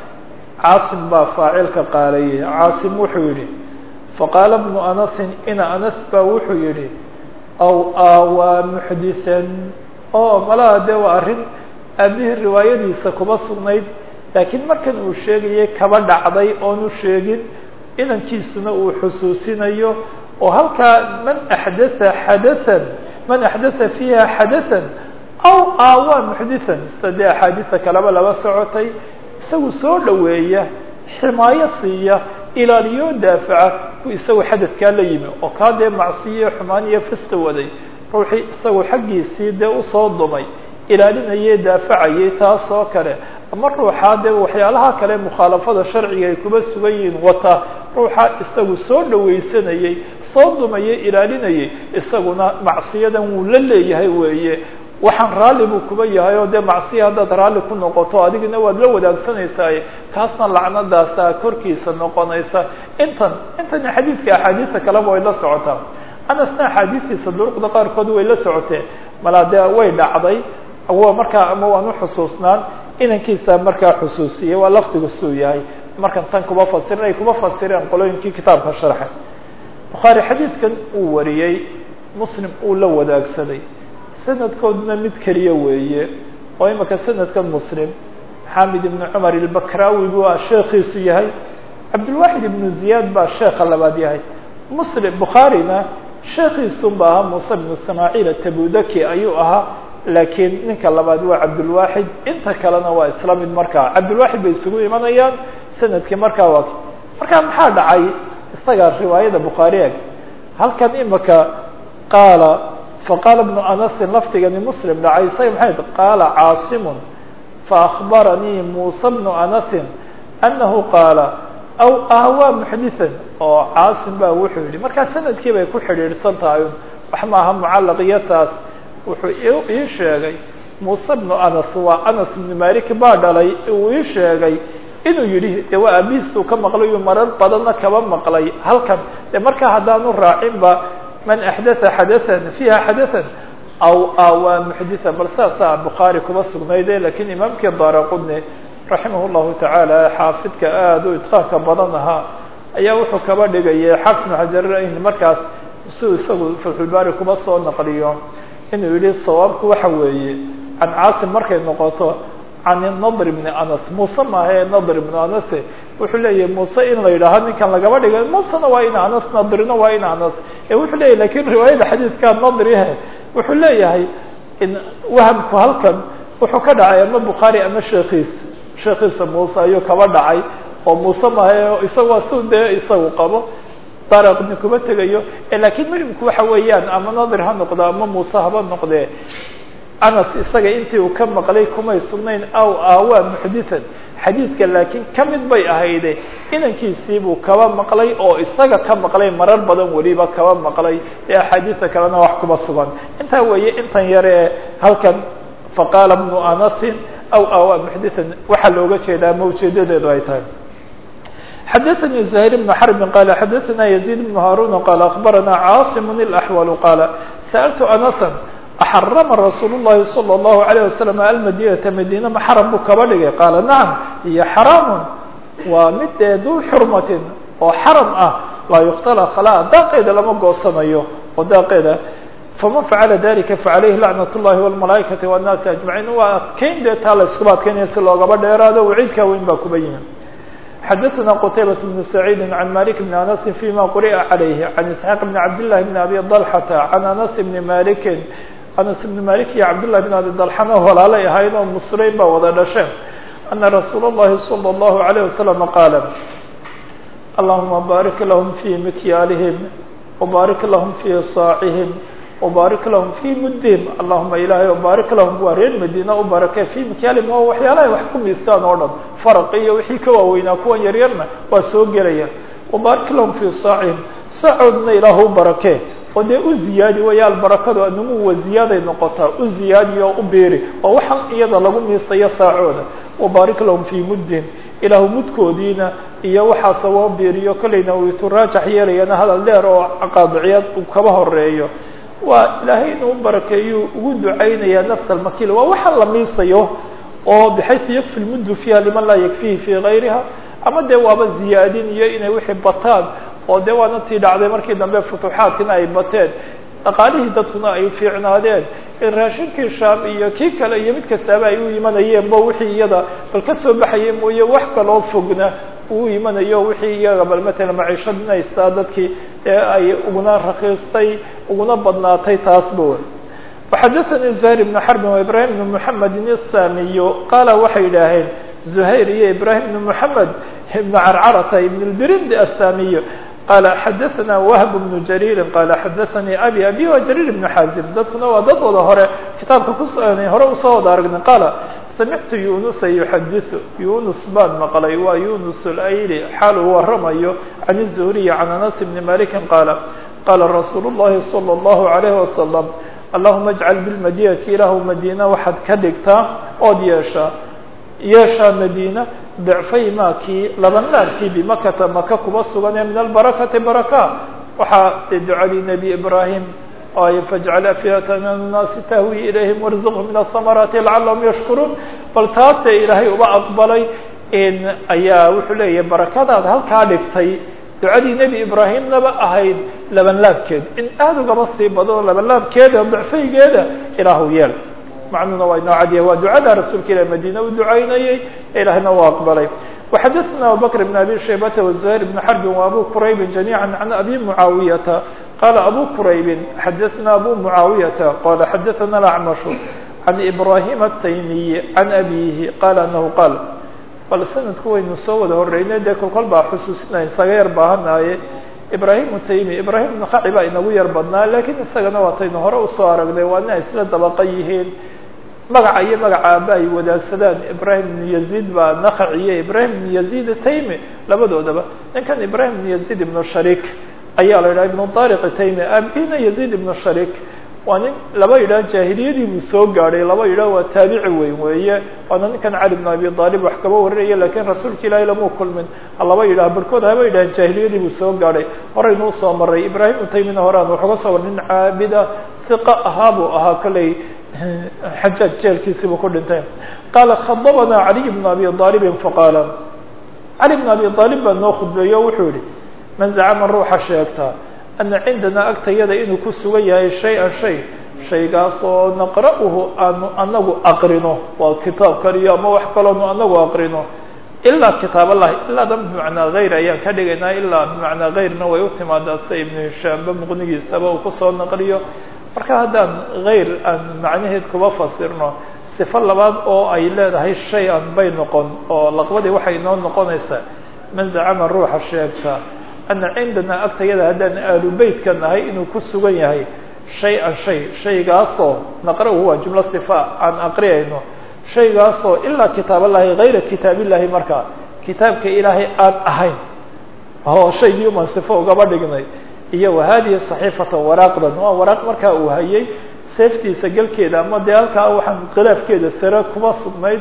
caasim baa faacilka qaalayay caasim wuxuu yidhi faqaala bnu anasin ina anas baa wuxuu yidhi aw aawaa muxdisan oo malaha dee waa arrin aabihii riwaayadiisa kuma sugnayd laakiin markan uu sheegayay kaba dhacday oonu sheegin inankiisuna uu xusuusinayo oo halkaa man axdatha xadathan man axdatha fiiha xadathan aw aawaa muxdisan sadee axaadiisa kaleba laba socotay isagu soo dhoweeya ximaayo siiya ilaaliyo daafaca ku isagu xadadkaa la yimi oo kaa dee macsiyo xumaan iyo fista waday ruuxii isagu xaggiisii dee usoo dumay ilaalinayay daafacayay taas oo kale ama ruuxaa dee waxyaalaha kale mukhaalafada sharciga ay kuba sugan yihiin wata ruuxa isagu soo dhawaysanayay soo dumayay ilaalinayay isaguna macsiyadan wuu la leeyahay weeye waxaan raalli buu kuba yahay oo dee macsiya haddaad raalli ku noqoto adigina waad la wadaagsanaysaa kaasna lacnadaasa korkiisa noqonaysa intan intan xadiidka axaadiista kaleba way la socotaa anasna axaadiistiisa duruqda qaarkood way la socoteen malaa dee way dhacday markaa ama waan uxusuusnaan inankiisa markaa xusuusiyey waa lafdigu suu yahay markan tan kuba fasirin ay kuba fasireen qolooyinkii kitaabka sharxay bukhaari xadiidkan uu wariyey muslim uu la wadaagsaday sanadkooduna mid keliya weeye oo imika sanadkan muslim xamid ibnu cumar ilbakrawi buu sheekiisu yahay cabdulwaxid ibnu ziyaad baa sheeka labaad yahay muslim bukhaarina sheekiisun ba ahaa muuse bnu ismaaciil atabudaki ayuu ahaa laakiin ninka labaad waa cabdulwaxid inta kalena waa isla mid markaa cabdulwaxid bay isugu imanayaan sanadkii markaa waa markaa maxaa dhacay isaga riwaayada bukhaari eg halkan imika qaala faqaala bnu anasin lafdigani muslim dhacay isaga maxay qaala caasimun faakbaranii muuse bnu anasin anahu qaala aw ahwaa muxdisan oo caasim baa wuxuu yihi markaa sanadkii bay ku xidhiidhsan tahay wax maaha mucalaqiyataas wuxuu ii sheegay muuse bnu anas waa anas ibnu malik baa dhalay uu ii sheegay inuu yidhi de waa aabihiisuu ka maqlay uu marar badanna kaba maqlay halkan de markaa haddaanu raacinba man axdatha xadathan fiiha xadathan aw awaa muxditha bal saasaa bukhaari kuma sugnayde lakiin imaamkii daaraqudni raximah llahu tacaala xaafidka aada u idqaanka badan ahaa ayaa wuxuu kaba dhigayay xaafid bnu xajar in markaas siuu isagu fatxulbaari kuma soo naqliyo inuu yihi sawaabku waxa weeye can caasim markay noqoto can nadr bni anas muuse maahae nadr bnu anase wuxuu leeyahay muuse in la yidhaaho ninkan lagaba dhigay musena waa in anas nadrina waa in anas ee wuxuu leeyahy lakin riwaayada xadiidkaa nadrihe wuxuu leeyahay in wahamku halkan wuxuu ka dhacay ama bukhaari ama sheekiisa sheekiisa muuse ayuu kaba dhacay oo muuse maahae isagoo si dee isagu qabo daraqni kuma tegayo lakiin muhimku waxa weeyaan ama nadir ha noqdo ama muuse haba noqdee anas isaga intii uu ka maqlay kumay sugnayn aw aawaa muxdithan xadiidka laakiin ka mid bay ahayde inankiisiibuu kaba maqlay oo isaga ka maqlay marar badan weliba kaba maqlay ee axaadiista kalena wax kuma sugan intaa weeye intan yare ee halkan faqaala bnu anasin aw aawaa muxdithan waxaa looga jeedaa ama ujeedadeedu ay tahay xadaثnي زهير بن حرب qال xadaثna يزيد بن هاrون qال أخبرنا cاaصم الأحول qال سألت أنسا أxرمa رsuuل اللhi صلى الله عليه وسلم المdينة مdينة ma xرم buu kaba dhigay qاaل نعم iyo حرام waa mid dee duu xurmatin oo xaram ah laa يkتلى khلا daaqeeda lama goosanayo oo daaqeeda faman facala dalika faعalayhi lacnaة الlahi والمalaaئikaةi والناasi أجمaعيin waa adkeyn dee taa la iskuba adkeynaya si loogaba dheeraado waciidkaa weyn baa kuba yimi xadaثna qتaybaة بن سعيid عan malik بn aنس فيma quri'a عalayh عan isحاaq بn cabd للahi بn abi ضلحةa عan aنس بn maliki anas بn malik iyo cabd لlahi بn abi ضلxana walaalay ahayn oo musleyn baa wada dhasheen ana rasuul الlahi slى الlahu عalيه وasلم qaala allahuma barik lahm fي mikyaalihim وbarik lahm fي صاacihim وbarik lahm fي mudihim allahuma ilahay o barik lahum waa reer madiina u barakee fي mikyaalihim waa waxyaalahay wax ku miistaan oo dhan farq iyo wixii ka waaweynaa kuwan yaryarna waa soo gelaya وbarik lahum fي saacihim saacoodna ilaah u barakee oo dee u ziyaadi waya albarakadu anumu wa ziyaaday noqotaa u ziyaadi oo u beeri oo waxaan iyada lagu miisayo saacooda وbarik lahum fي muddihim ilaahu mudkoodiina iyo waxaase woo beeriyo kolleyna uu ituraajax yeelayana hadal dheer oo qaadiciyad uu kaba horeeyo waa ilaahay inuu barakeeyu ugu ducaynayaa nafs almakil waa waxaa la miisayo oo bxayثu yakfi lmuddu fiiha liman laa yakfihi fii gayriha ama dee waaba ziyaadin iyo inay wixii bataan oo dee waana tii dhacday markii dambe futuuxaadkina ay bateen dhaqaalihii dadkuna ay fiicnaadeen in raashinkii shaam iyo kii kale iyo mid kastaaba ay u imanayeen bo wixii iyada bal ka soo baxaya mooye wax kaloo fogna uu imanayo wixii iyaga bal matala maciishadinaysaa dadkii ee ay uguna rakiistay uguna badnaatay taasba wey وxadaثnي زهير بن حرب وإبراهيم بن محمد الساmiي qaala waxay idhaaheen زهير iyo إبراهيم بن محمد بن crcرة بن البرند الساmiي qال xadaثna وهب بن جرير qال xadaثnي أbي أbي wa جرير بن xاaزم dadkuna waa dad wada hore kitaabka ku hore usoo wada aragnay qاala samictu yunusa yuxadiثu yunus baan maqlay waa yunus اlayli xaal uu waramayo can الزهriي can anas بn maliki qaala qaala rasuul الlahi slى الlahu عalيه وasلم allahuma اjcal bilmadinati ilaahu madiina waxaad ka dhigtaa ood yeeshaa yeeshaa madiina dicfay maakii labanlaarkii bimakata maka kuba sugan ee min albarakati baraka waxaa dee ducadii nebi ibraahim ay fajcal afidata min annaasi tahwi ilayhim warzuqhum min ahamaraati lacalahum yashkuruun bal taasee ilaahay uba aqbalay ayaa wuxuu leeyahay barakadaad halkaa dhigtay ducadii nebi ibraahimnaba ahayd labanlaabkeed in aada ugaba sii bado labanlaabkeeda dicfaygeeda ilaahu yeel macnuuna waa inoo cadiya waa ducada rasuulka ilah madiina u ducaynayey ilaahna u aqbalay وxadaثna abubakr بn abi shaybata وزهير بn xرbi وabu quraybi جamيعا عan abi muعaawiyata qala abu quraybi xadaثna abu muعaawiyata qala xadaثna اأcmaشh عan ibrahim الtaymiyi عan abihi qala anahu qaal bal sanadku waynu soo wada horeynay dee kolkol baa xusuusinayn isaga yar baahanaaye ibrahim taymi ibrahim ibn khaci baa inagu yar badnaa lakiin isagana waataynu hore usoo aragnay waa ina isla dabaqa yihiin magaca iyo magaca aaba ay wadaagsadaan ibrahim ibn yaziid baa nakaciye ibrahim ibn yaziid taymi labadoodaba ninkan ibrahim ibn yaziid ibnu sharik ayaa la yidhaha ibnu tariq taymi aabina yaziid ibnu sharik waa nin laba yidhaah jaahiliyadii buu soo gaadhay laba yidhaah waa taabici weyn weeye waana ninkan cali bn abi aalib wax kaba warinaya lakiin rasuulka ilaahay lamuu kulmin halaba yidhah barhkood haba yidhahan jaahiliyadii buu soo gaadhay horeynuu soo maray ibraahim utaymina horaan waxuga soo war nin caabida hiqa ahaa buu ahaa kolley xajaaj jeelkiisiibuu ku dhintay qaala khadabanaa caliy bn abi aalibin faqaala cali bn abi aalib baa noo khudbeeyo o wuxuu yihi man zacama ruuxa sheegta ana cindanaa agtayada inuu ku sugan yahay shay-an shay shaygaas oo naqra'uhu aanu anagu aqrino waa kitaabkan iyo ama wax kaloonu anagu aqrino ilaa kitaab allahi ilaada bimacnaa hayr ayaan ka dhigaynaa ilaa bimacnaa hayrna way u timaadaa sida ibnu hishaamba muqnigiisaba uu kusoo naqliyo marka haddaan hayr aan macnaheed kuba fasirno sifo labaad oo ay leedahay shay an bay noqon oo laqbadii waxay noo noqonaysaa man zacama ruuxa sheegta ana cindanaa agtayada haddaan aalu beytka nahay inuu ku sugan yahay shay-an shay shaygaasoo naqra-uhu waa jumlo sifa aan aqriyayno shaygaasoo ilaa kitaab allahi hayra kitaab illahi markaa kitaabka ilaahay aan ahayn oo shaygii umaan sifo ugaba dhignay iyo wahadihi saxiifata waraaqdan waa waraaq markaa uu hayay seeftiisa galkeeda ama dee halkaa waxaan khilaafkeeda sare kuma sugnayd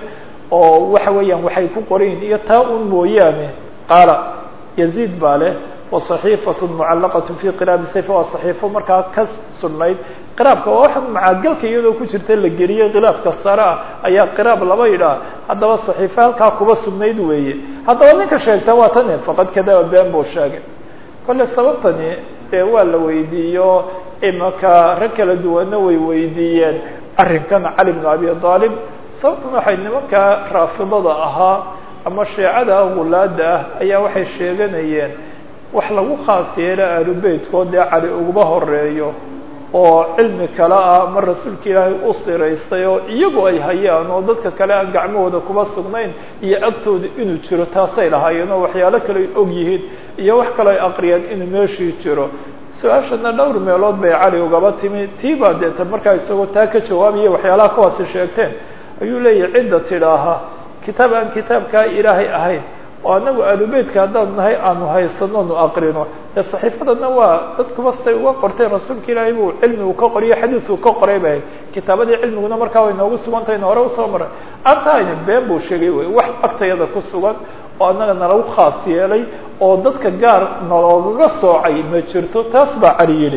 oo waxa weeyaan waxay ku qorayin iyo taa un mooyaane qaala yaziid baa leh waصaxiifaة mucalaqaة fi qiraabi sayf waa صaxiifo markaa ka sugnayd qiraabka waa waxa macagalka iyadoo ku jirta la geliyey khilaafka sare ah ayaa qiraab laba yidhaah haddaba صaxiifo halkaa kuba sugnayd weeye haddaba ninka sheegta waa tani faqad kadaba been buu sheegay kolle sababtani dee waa la weydiiyo imaka rag kala duwanna way weydiiyeen arrinkan cali bn abi aalib sababtan waxay nimanka raafidada ahaa ama sheecada gulaada ah ayaa waxay sheeganayeen wax lagu khaas yeelo aalubeytkood dee cali uguma horeeyo oo cilmi kale ah ama rasuulka ilaahay u siraystay oo iyagu ay hayaan oo dadka kale aan gacmahooda kuma sugnayn iyo agtooda inuu jiro taasay lahaayeen oo waxyaalo kale ay og yihiin iyo wax kale ay aqriyeen inuu meeshii jiro su-aashana dhowr meelood bay cali ugaba timi tii baa deeta markaa isagoo taa ka jawaabaya waxyaalaha kuwaasi sheegteen ayuu leeyahay cidda tidhaaha kitaab aan kitaabkaa ilaahay ahayn oo anagu aalubeytka haddaan nahay aanu haysano nu aqrino ee saxiifadana waa dadkuba siday uga qorteen rasuulka ilaahay buu cilmi uu ka qoriyo xadiis uu ka qoray bay kitaabadii cilmiguna markaa way noogu sugantahayna hore usoo maray antahayna been buu sheegay wey wax agtayada ku sugan oo annaga nalagu khaas yeelay oo dadka gaar naloogaga soocay ma jirto taas baa cali yidhi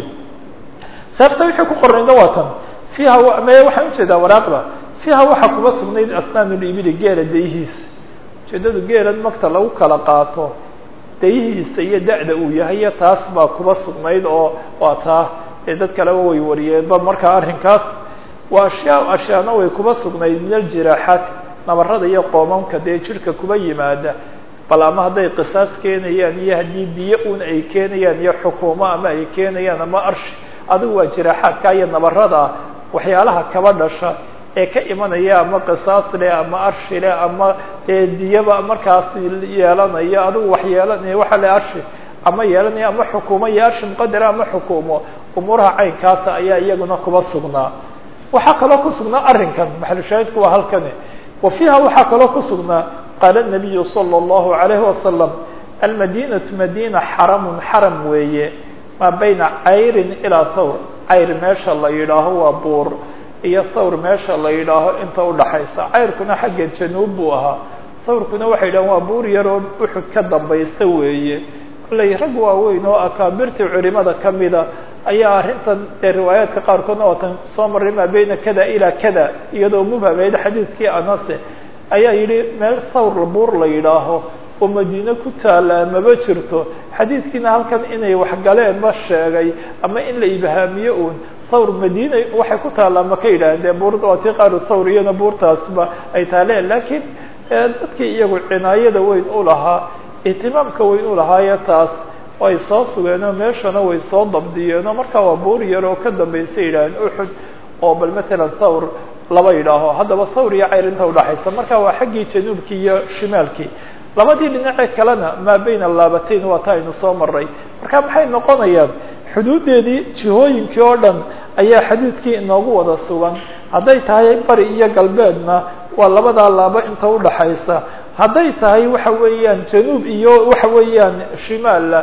seefta wixii ku qornayna waa tan fiiha me waxaan ujeedaa waraaqda fiiha waxaa kuba sugnayd asnaanulibili geela dayihiisa ujeedadu geelan magta lagu kala qaato dayihiisa iyo da-da uu yahay iyo taas baa kuba sugnayd oo waa taa ee dad kaleba way wariyeenba markaa arrinkaas waa ashyaa ashyaana way kuba sugnayd min aljiraaxaat nabarada iyo qoomamka dee jirhka kuba yimaada bal ama hadday qisaas keenayaan iyo haddii biyo un ay keenayaan iyo xukuumo ama ay keenayaan ama arshi adigu waa jiraaxaadka iyo nabarada waxyaalaha kaba dhasha ee ka imanaya ama qisaas leh ama arshi leh ama dee diyaba markaas yeelanaya adigu wax yeelanaya waxa le arshi ama yeelanaya ama xukuumo iyo arshi muqadara ama xukuumo umuuraha caynkaasa ayaa iyaguna kuba sugnaa waxaa kaloo ku sugnaa arrinkan maxalushaahidku waa halkani wa fiiha waxaa kaloo ku sugnaa qaala nabiyu sala allahu alayhi wasalam almadinatu madina xaramun xaram weeye maa bayna cayrin ilaa thawr cayr meesha la yidhaaho waa buur iyo thawr meesha la yidhaaho inta udhaxaysa cayrkuna xagga januub buu ahaa thawrkuna waxay yidhahan waa buur yaroo uxud ka dambaysa weeye kollay rag waaweyn oo akaabirtii culimada kamida ayaa arrintan dee riwaayaadka qaarkoodna waatan soo marray maa bayna kada ilaa kada iyadoo mubhameyd xadiidkii anase ayaa yidhi meel thawr buur la yidhaaho oo madiine ku taallaa maba jirto xadiidkiina halkan inay waxgaleen ma sheegay ama in la ibhaamiyo uun thawr madiina waxay ku taallaa ma ka yidhaaheen dee buur waa tii qaaru thawr iyana buurtaasba ay taaleen laakiin dadkii iyagu cinaayada weyn u lahaa ihtimaamka weyn u lahaayo taas way soo sugeenoo meeshana way soo dabdiyeenoo markaa waa buur yar oo ka dambaysa yidhaaheen uxud oo bal matalan thawr laba yidhaaho haddaba thawr iyo cayr inta udhaxaysa marka waa xaggii januubkii iyo shimaalkii labadii dhinace kalena maa bayna laabatayn waa ta aynu soo maray marka maxay noqonayaan xuduuddeedii jihooyinkii oo dhan ayaa xadiidkii inoogu wada sugan hadday tahay bari iyo galbeedna waa labadaa laabo inta udhaxaysa hadday tahay waxa weeyaan januub iyo waxa weeyaan shimaalla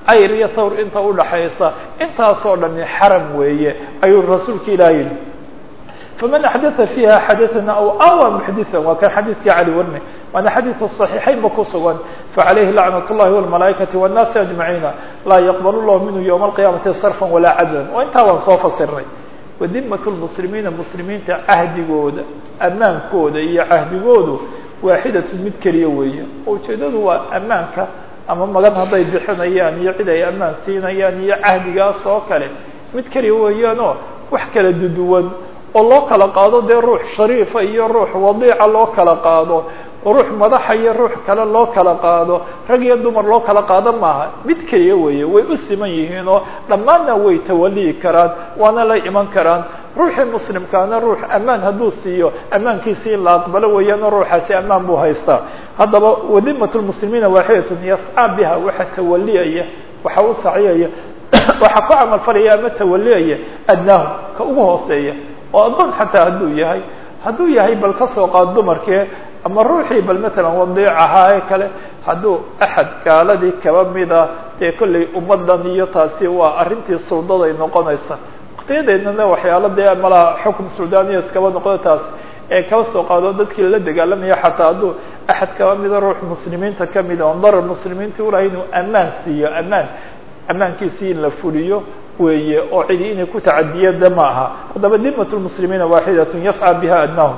cayr iyo thawr inta udhaxaysa intaasoo dhami xaram weeye ayuu rasuulka ilaah yihi faman axdaa fiiha xadaثana aw awa muxditha waa kan xadiidkii cali warne waana xadiidka صaxiixaynba ku sugan faعalayhi lacnaة الlahi والmalaaikaةi والnaasi aجmaciina laa yaqbal llahu minhu ywma الqiyaamati sarfa walaa cadlan waa intaa waan soo fasiray wadimaة اlmuslimiina muslimiinta cahdigooda amaankooda iyo cahdigoodu waaxidatun mid keliya weeye ujeedadu waa amaanka ama magan hadday bixinayaan iyo cid ay amaan siinayaan iyo cahdigaas oo kale mid keliya weeyaanoo wax kala duduwan oo loo kala qaado dee ruux shariifa iyo ruux wadiica loo kala qaado ruux madaxa iyo ruux kale loo kala qaado rag iyo dumar loo kala qaado maaha mid keliya weeye way u siman yihiin oo dhammaanna way tawaliyi karaan waana la iman karaan ruuxii muslimkaana ruux amaan hadduu siiyo amaankiisi in la aqbalo weeyaan oo ruuxaasi amaan buu haystaa haddaba wadimat lmuslimiina waaxidatun yascaa biha waxa tawaliyaya waxa u saciyaya waxa ku camal falaya ama tawaliyaya adnaahu ka ugu hooseeya oo addoon xataa hadduu yahay hadduu yahay bal ka soo qaad dumarkee ama ruuxii bal matalan wadiic ahaa ee kale hadduu axad gaaladii kaba mida dee kollay ummadan iyo taasi waa arrintii suldaday noqonaysa waqtiyadeednana waxyaalo dee malaha xukm suldaniya iskaba noqdo taas ee kaba soo qaado dadkii la dagaalamaya xataa hadduu axad kaba mida ruux muslimiinta kamida on darar muslimiinta ulahay inuu amaan siiyo amaan amaankiisii in la fuliyo weeye oo cidi inay ku tacadiyada ma aha haddaba dimat lmuslimiina waaxidatun yascى biha adnaahum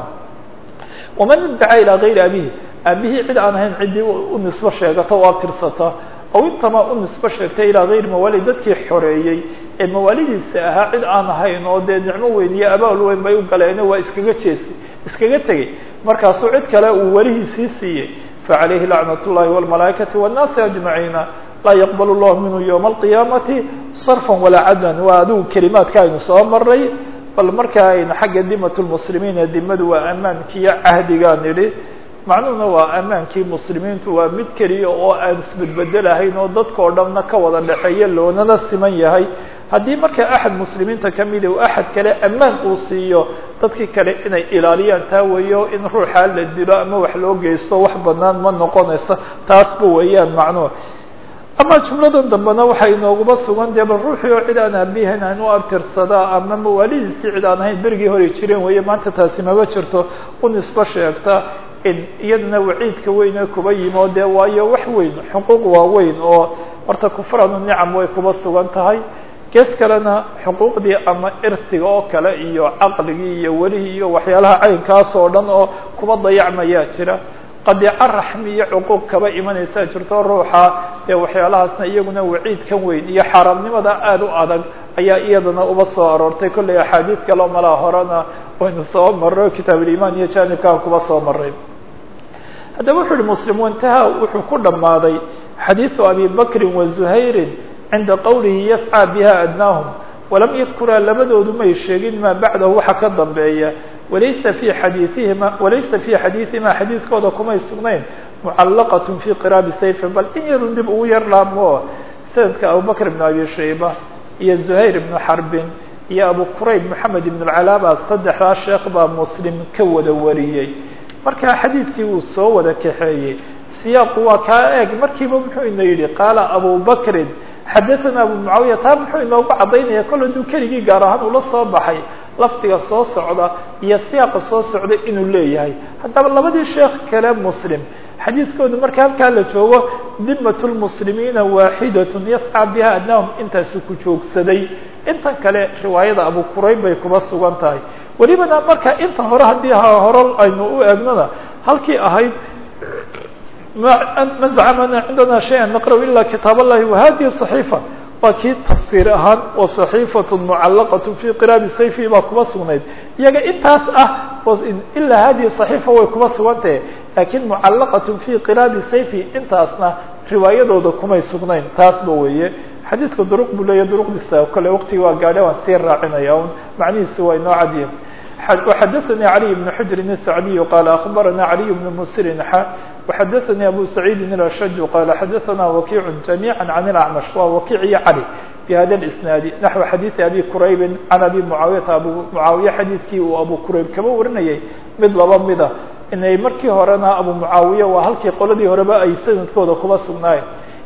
waman iddaca ilaa gayri abihi aabihii cid aan ahayn ciddii u nisbo sheegata oo abtirsata aw intama u nisbo sheegtay ilaa gayri mawaali dadkii xoreeyey ee mawaalidiisa ahaa cid aan ahayn oo dee nicmo weyn iyo abaal weyn bay u galeen waa iskaga jeesi iskaga tegey markaasuu cid kale uu welihiisii siiyey facalayhi lacnat اllahi wاlmalaaikati wالnaasi ajmaciina laa yaqbal llahu minhu ywma alqiyaamati sarfa walaa cadlan waa adigu kelimaadka aynu soo maray bal marka aynu xagga dimat lmuslimiina dimadu waa ammaankiiyo cahdigaa nidhi macnuhuna waa ammaankii muslimiintu waa mid keliya oo aan isbedbedelahayn oo dadkao dhanna ka wada dhexeeya loonana siman yahay haddii marka axad muslimiinta kamida uu axad kale ammaan uu siiyo dadkii kale inay ilaaliyaan taa weeyo in ruuxaa la dilo ama wax loo geysto wax banaan ma noqonaysa taasba weeyaan macnuhu ama jumladan dambena waxay inooguma sugan dee bal ruuxii oo cid aan aabihayn aan u abtirsadaa ama mawaalidiisii cid aan ahayn berigii hore jireen weeye maanta taasi maba jirto u nisbo sheegta in iyadana waciidka weyne kuba yimo dee waayo wax weyn xuquuq waaweyn oo horta kufranu nicam way kuba sugan tahay gees kalena xuquuqdii ama irtiga oo kale iyo caqligii iyo welihii iyo waxyaalaha caynkaas oo dhan oo kuba dayacmayaa jira qadiico raxmi iyo cuquuq kaba imanaysaa jirto ruuxa dee waxyaalahaasna iyaguna waciidkan weyn iyo xaaraamnimada aada u adag ayaa iyadana uba soo aroortay kollay axaadiid kaleo malaa horena waynu soo marro kitaab ulimaan iyo janibkaan kuba soo maray haddaba wuxu uhi muslim wantaha wuxuu ku dhammaaday xadiiثu abi bakri wa zuhayri cinda qowlihi yascى biha adnaahum walam yadkuraa labadoodu may sheegin maa bacdahu waxa ka dambeeya walaysa fi xadiiihima walaysa fi xadiiثihima xadiidkooda kumay sugnayn mucallaqaة fi qiraabi sayfin bal in yarun dib ugu yar laamo sanadka abubakr ibn abi shayba iyo zuhayr ibnu xarbin iyo abu qurayb moxamed ibn اcalaaba saddexdaa sheekh baa muslim ka wada wariyey markaa xadiidkii uu soo wada kaxeeyey siyaaqu waa kaa eeg markiiba muxuu ina yidhi qaala abu bakrin xadaثana abu mucaawiya taa muxuu inoogu caddaynaya kol hadduu keligii gaar ahaan ula soo baxay lafdiga soo socda iyo siyaaqa soo socda inuu leeyahay haddaba labadii sheekh kale muslim xadiiskoodu marka halkaa la joogo dimat lmuslimiina waaxidat yascى biha adnaahum intaasu ku joogsaday intan kale riwaayada abu qurayb bay kuba sugan tahay welibana marka inta hore haddii hore aynu u eegnona halkii ahayd ma zacmana cindana shaya naqrأ ila kitaab اllahi wahadihi صaxiifa waa kii tafsiir ahaan oo صaxiifaة mucalaqaة fi qiraabi sayfi baa kuba sugnayd iyaga intaas ah ilaa hadihi صaxiifa way kuba sugantahe lakin mucalaqaة fi qiraabi sayfi intaasna riwaayadooda kumay sugnayn taasba weeye xadiidka duruq buu leeyahy duruqdiisa kole waqtigi waa gaadhe waan sii raacinaya un macnihiisi waa inoo cadiye وxadثnي علي بن حجر السعدي قال أخبرنا علي بن مسر وxadثnي أبو سعيد الأشج قال xadثna وكيع جميعا عن الأعمش wa وكيع علي بhda الإسناaد نحو xadيث أبي كرayب عن أبي معاaويةa أبو معاaوية xadيثkii uu أبو كرayب kaba warinayay mid laba mida inay markii horena أبو معاaوية waa halkii qoladii horeba ay sanadkooda kuba sugnaayeen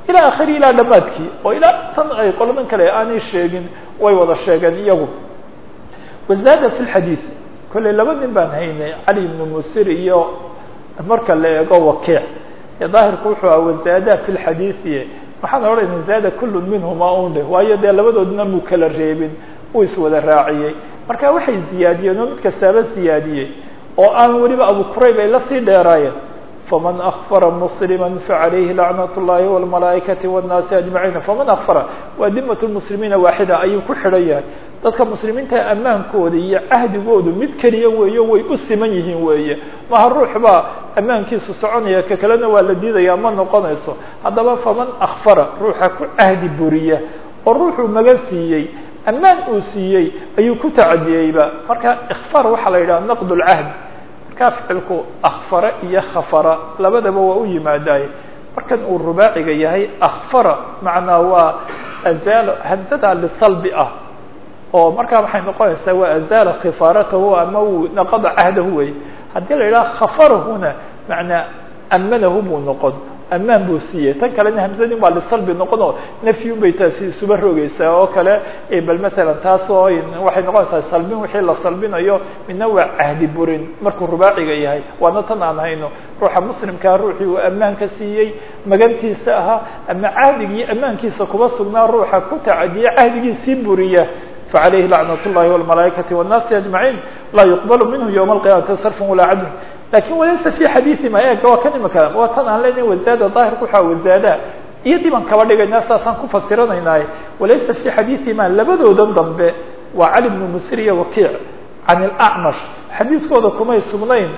ilaa akhiri ilaa dhamaadkii oo ilaa tan ay qoladan kale aanay sheegin way wada sheegeen iyagu wazaada fi lxadiid kolley laba nin baan haynay cali ibnu musir iyo marka la eego wakiic ee daahirku wuxuu aha wazaada fi lxadiidi waxaan odhanayna zaada kullu minhuma unde waayo dee labadoodna muu kala reebin uu iswada raaciyey marka waxay ziyaadiyeen oo mid kastaaba ziyaadiyey oo aan weliba abu kurayb ay lasii dheeraayeen faman akfara muslima facalayhi lacnat اllahi wاlmalaaikati wالnaasi ajmaciin faman akfara waa dimat lmuslimiina waaxida ayuu ku xidhan yahay dadka muslimiinta ammaankooda iyo cahdigoodu mid keliya weeyo way u siman yihiin weeye maha ruux baa ammaankiisu soconaya ka kalena waa la diidaya ma noqonayso haddaba faman akfara ruuxa ku cahdi buriya oo ruuxuu magan siiyey ammaan uu siiyey ayuu ku tacadiyeyba marka ikfaar waxaa la yidhaha naqd lcahd markaa ficilku akfara iyo khafara labadaba waa u yimaadaye markan uu rubaaciga yahay akfara macnaa waa azaalo hamsada lisalbi ah oo markaa waxay noqonaysaa waa azaala khifaaratahu ama uu naqada cahdahu wey haddii la yidhaha khafarahuna macnaa amanahu buu noqon amaan buu siiyey tan kalena hamsadin waa lisalbi noqon oo nafyun bay taasi isuba rogeysaa oo kale bal matalan taas oo waxay noqonaysaa salbin wixii la salbinayo midna waa cahdi burin markuu rubaaciga yahay waana tan aan hayno ruuxa muslimkaa ruuxii uu ammaanka siiyey magantiisa ahaa ama cahdigii ammaankiisa kuba sugnaa ruuxa ku tacadiya cahdigiisii buriya فعليه لعنة اللhi والملائكة والناس أجمعين لا يقبل منه يوم القيامة صرف ولا عدل لكن وليس في حديث ma eg waa kan imika waa tan aan lena waزاada ظاahirka waxa waزاada iyo diban kaba dhigayna saasaan ku fasiranaynaay walaysa في xadiiثima labadoodan dambe waa cali بن msir iyo wakiic can الأعمش xadiiskooda kumay sugnayn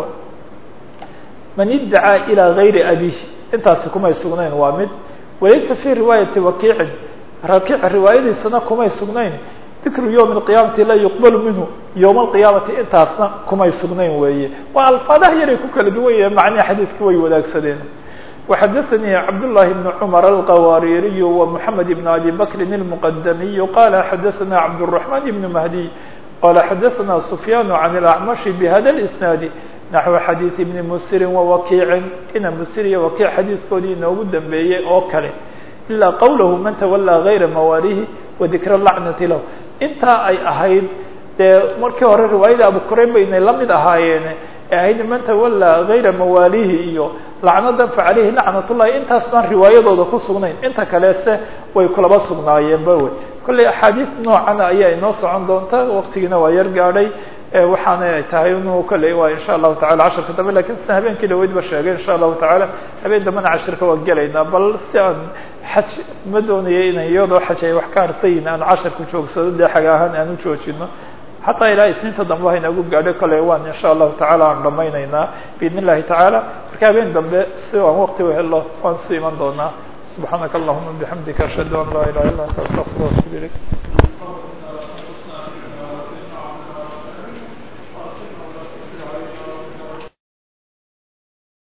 man idacaa ilىa غayri abihi intaasi kumay sugnayn waa mid walaysa في riwaayaةi wakiicin rakiic riwaayadiisana kumay sugnayn dikru yowm اqiyaamati la yuqbalu minhu yowma alqiyaamati intaasna kumay sugnayn weeye waa alfaadaha yaray ku kala duwan yahe macnihi xadiidka way wadaagsadeen وxadaثnii cabdاللahi بن cmر الqawaaririy ومحamed بن abi bakri الmqdamiy qala xadaثna cabdالرحمن بن mahdiy qala xadaثna سfyaan عan الأعmaشh bhada الإsnaadi naxو xadiiث بni msiri وwakiicin ina msir iyo wakiic xadiidkoodii inoogu dambeeyey oo kale ilaa qawlahu man tawallaa gayra mawaalihi wadikra lacnati lahu intaa ay ahayd dee markii hore riwaayada abu kurayb baynay la mid ahaayeen ee ahayd man tawallaa gayra mawaalihi iyo lacnadan fa caleyhi lacnat ullahi intaas baan riwaayadooda ku sugnayn inta kalese way kulaba sugnaayeenba wey kolley axaadiis noocana ayaa inoo socon doonta waqtigiina waa yar gaadhay waxaana tahay inu kolley waa insha allahu tacala casharka dambe lakin sida habeenkii dhaweyd ba sheegay insha allahu tacaala habeen dambena cashirka waa gelaynaa bal si aan xaj ma doonaya ina iyadoo xaj ay wax ka harsayin aan casharku joogsado dee xaga ahaan aan u joojino xataa ilaa isniinta dambe haynagu gaadho kolley waan insha allahu tacaala aan dhamaynaynaa biidn illahi tacaala marka habeen dambe si aan waqti uhelo waan su iman doonaa subxaanaka allahuma bixamdika ashhadu an laa ilaha illa anta astaqfir atub ilayk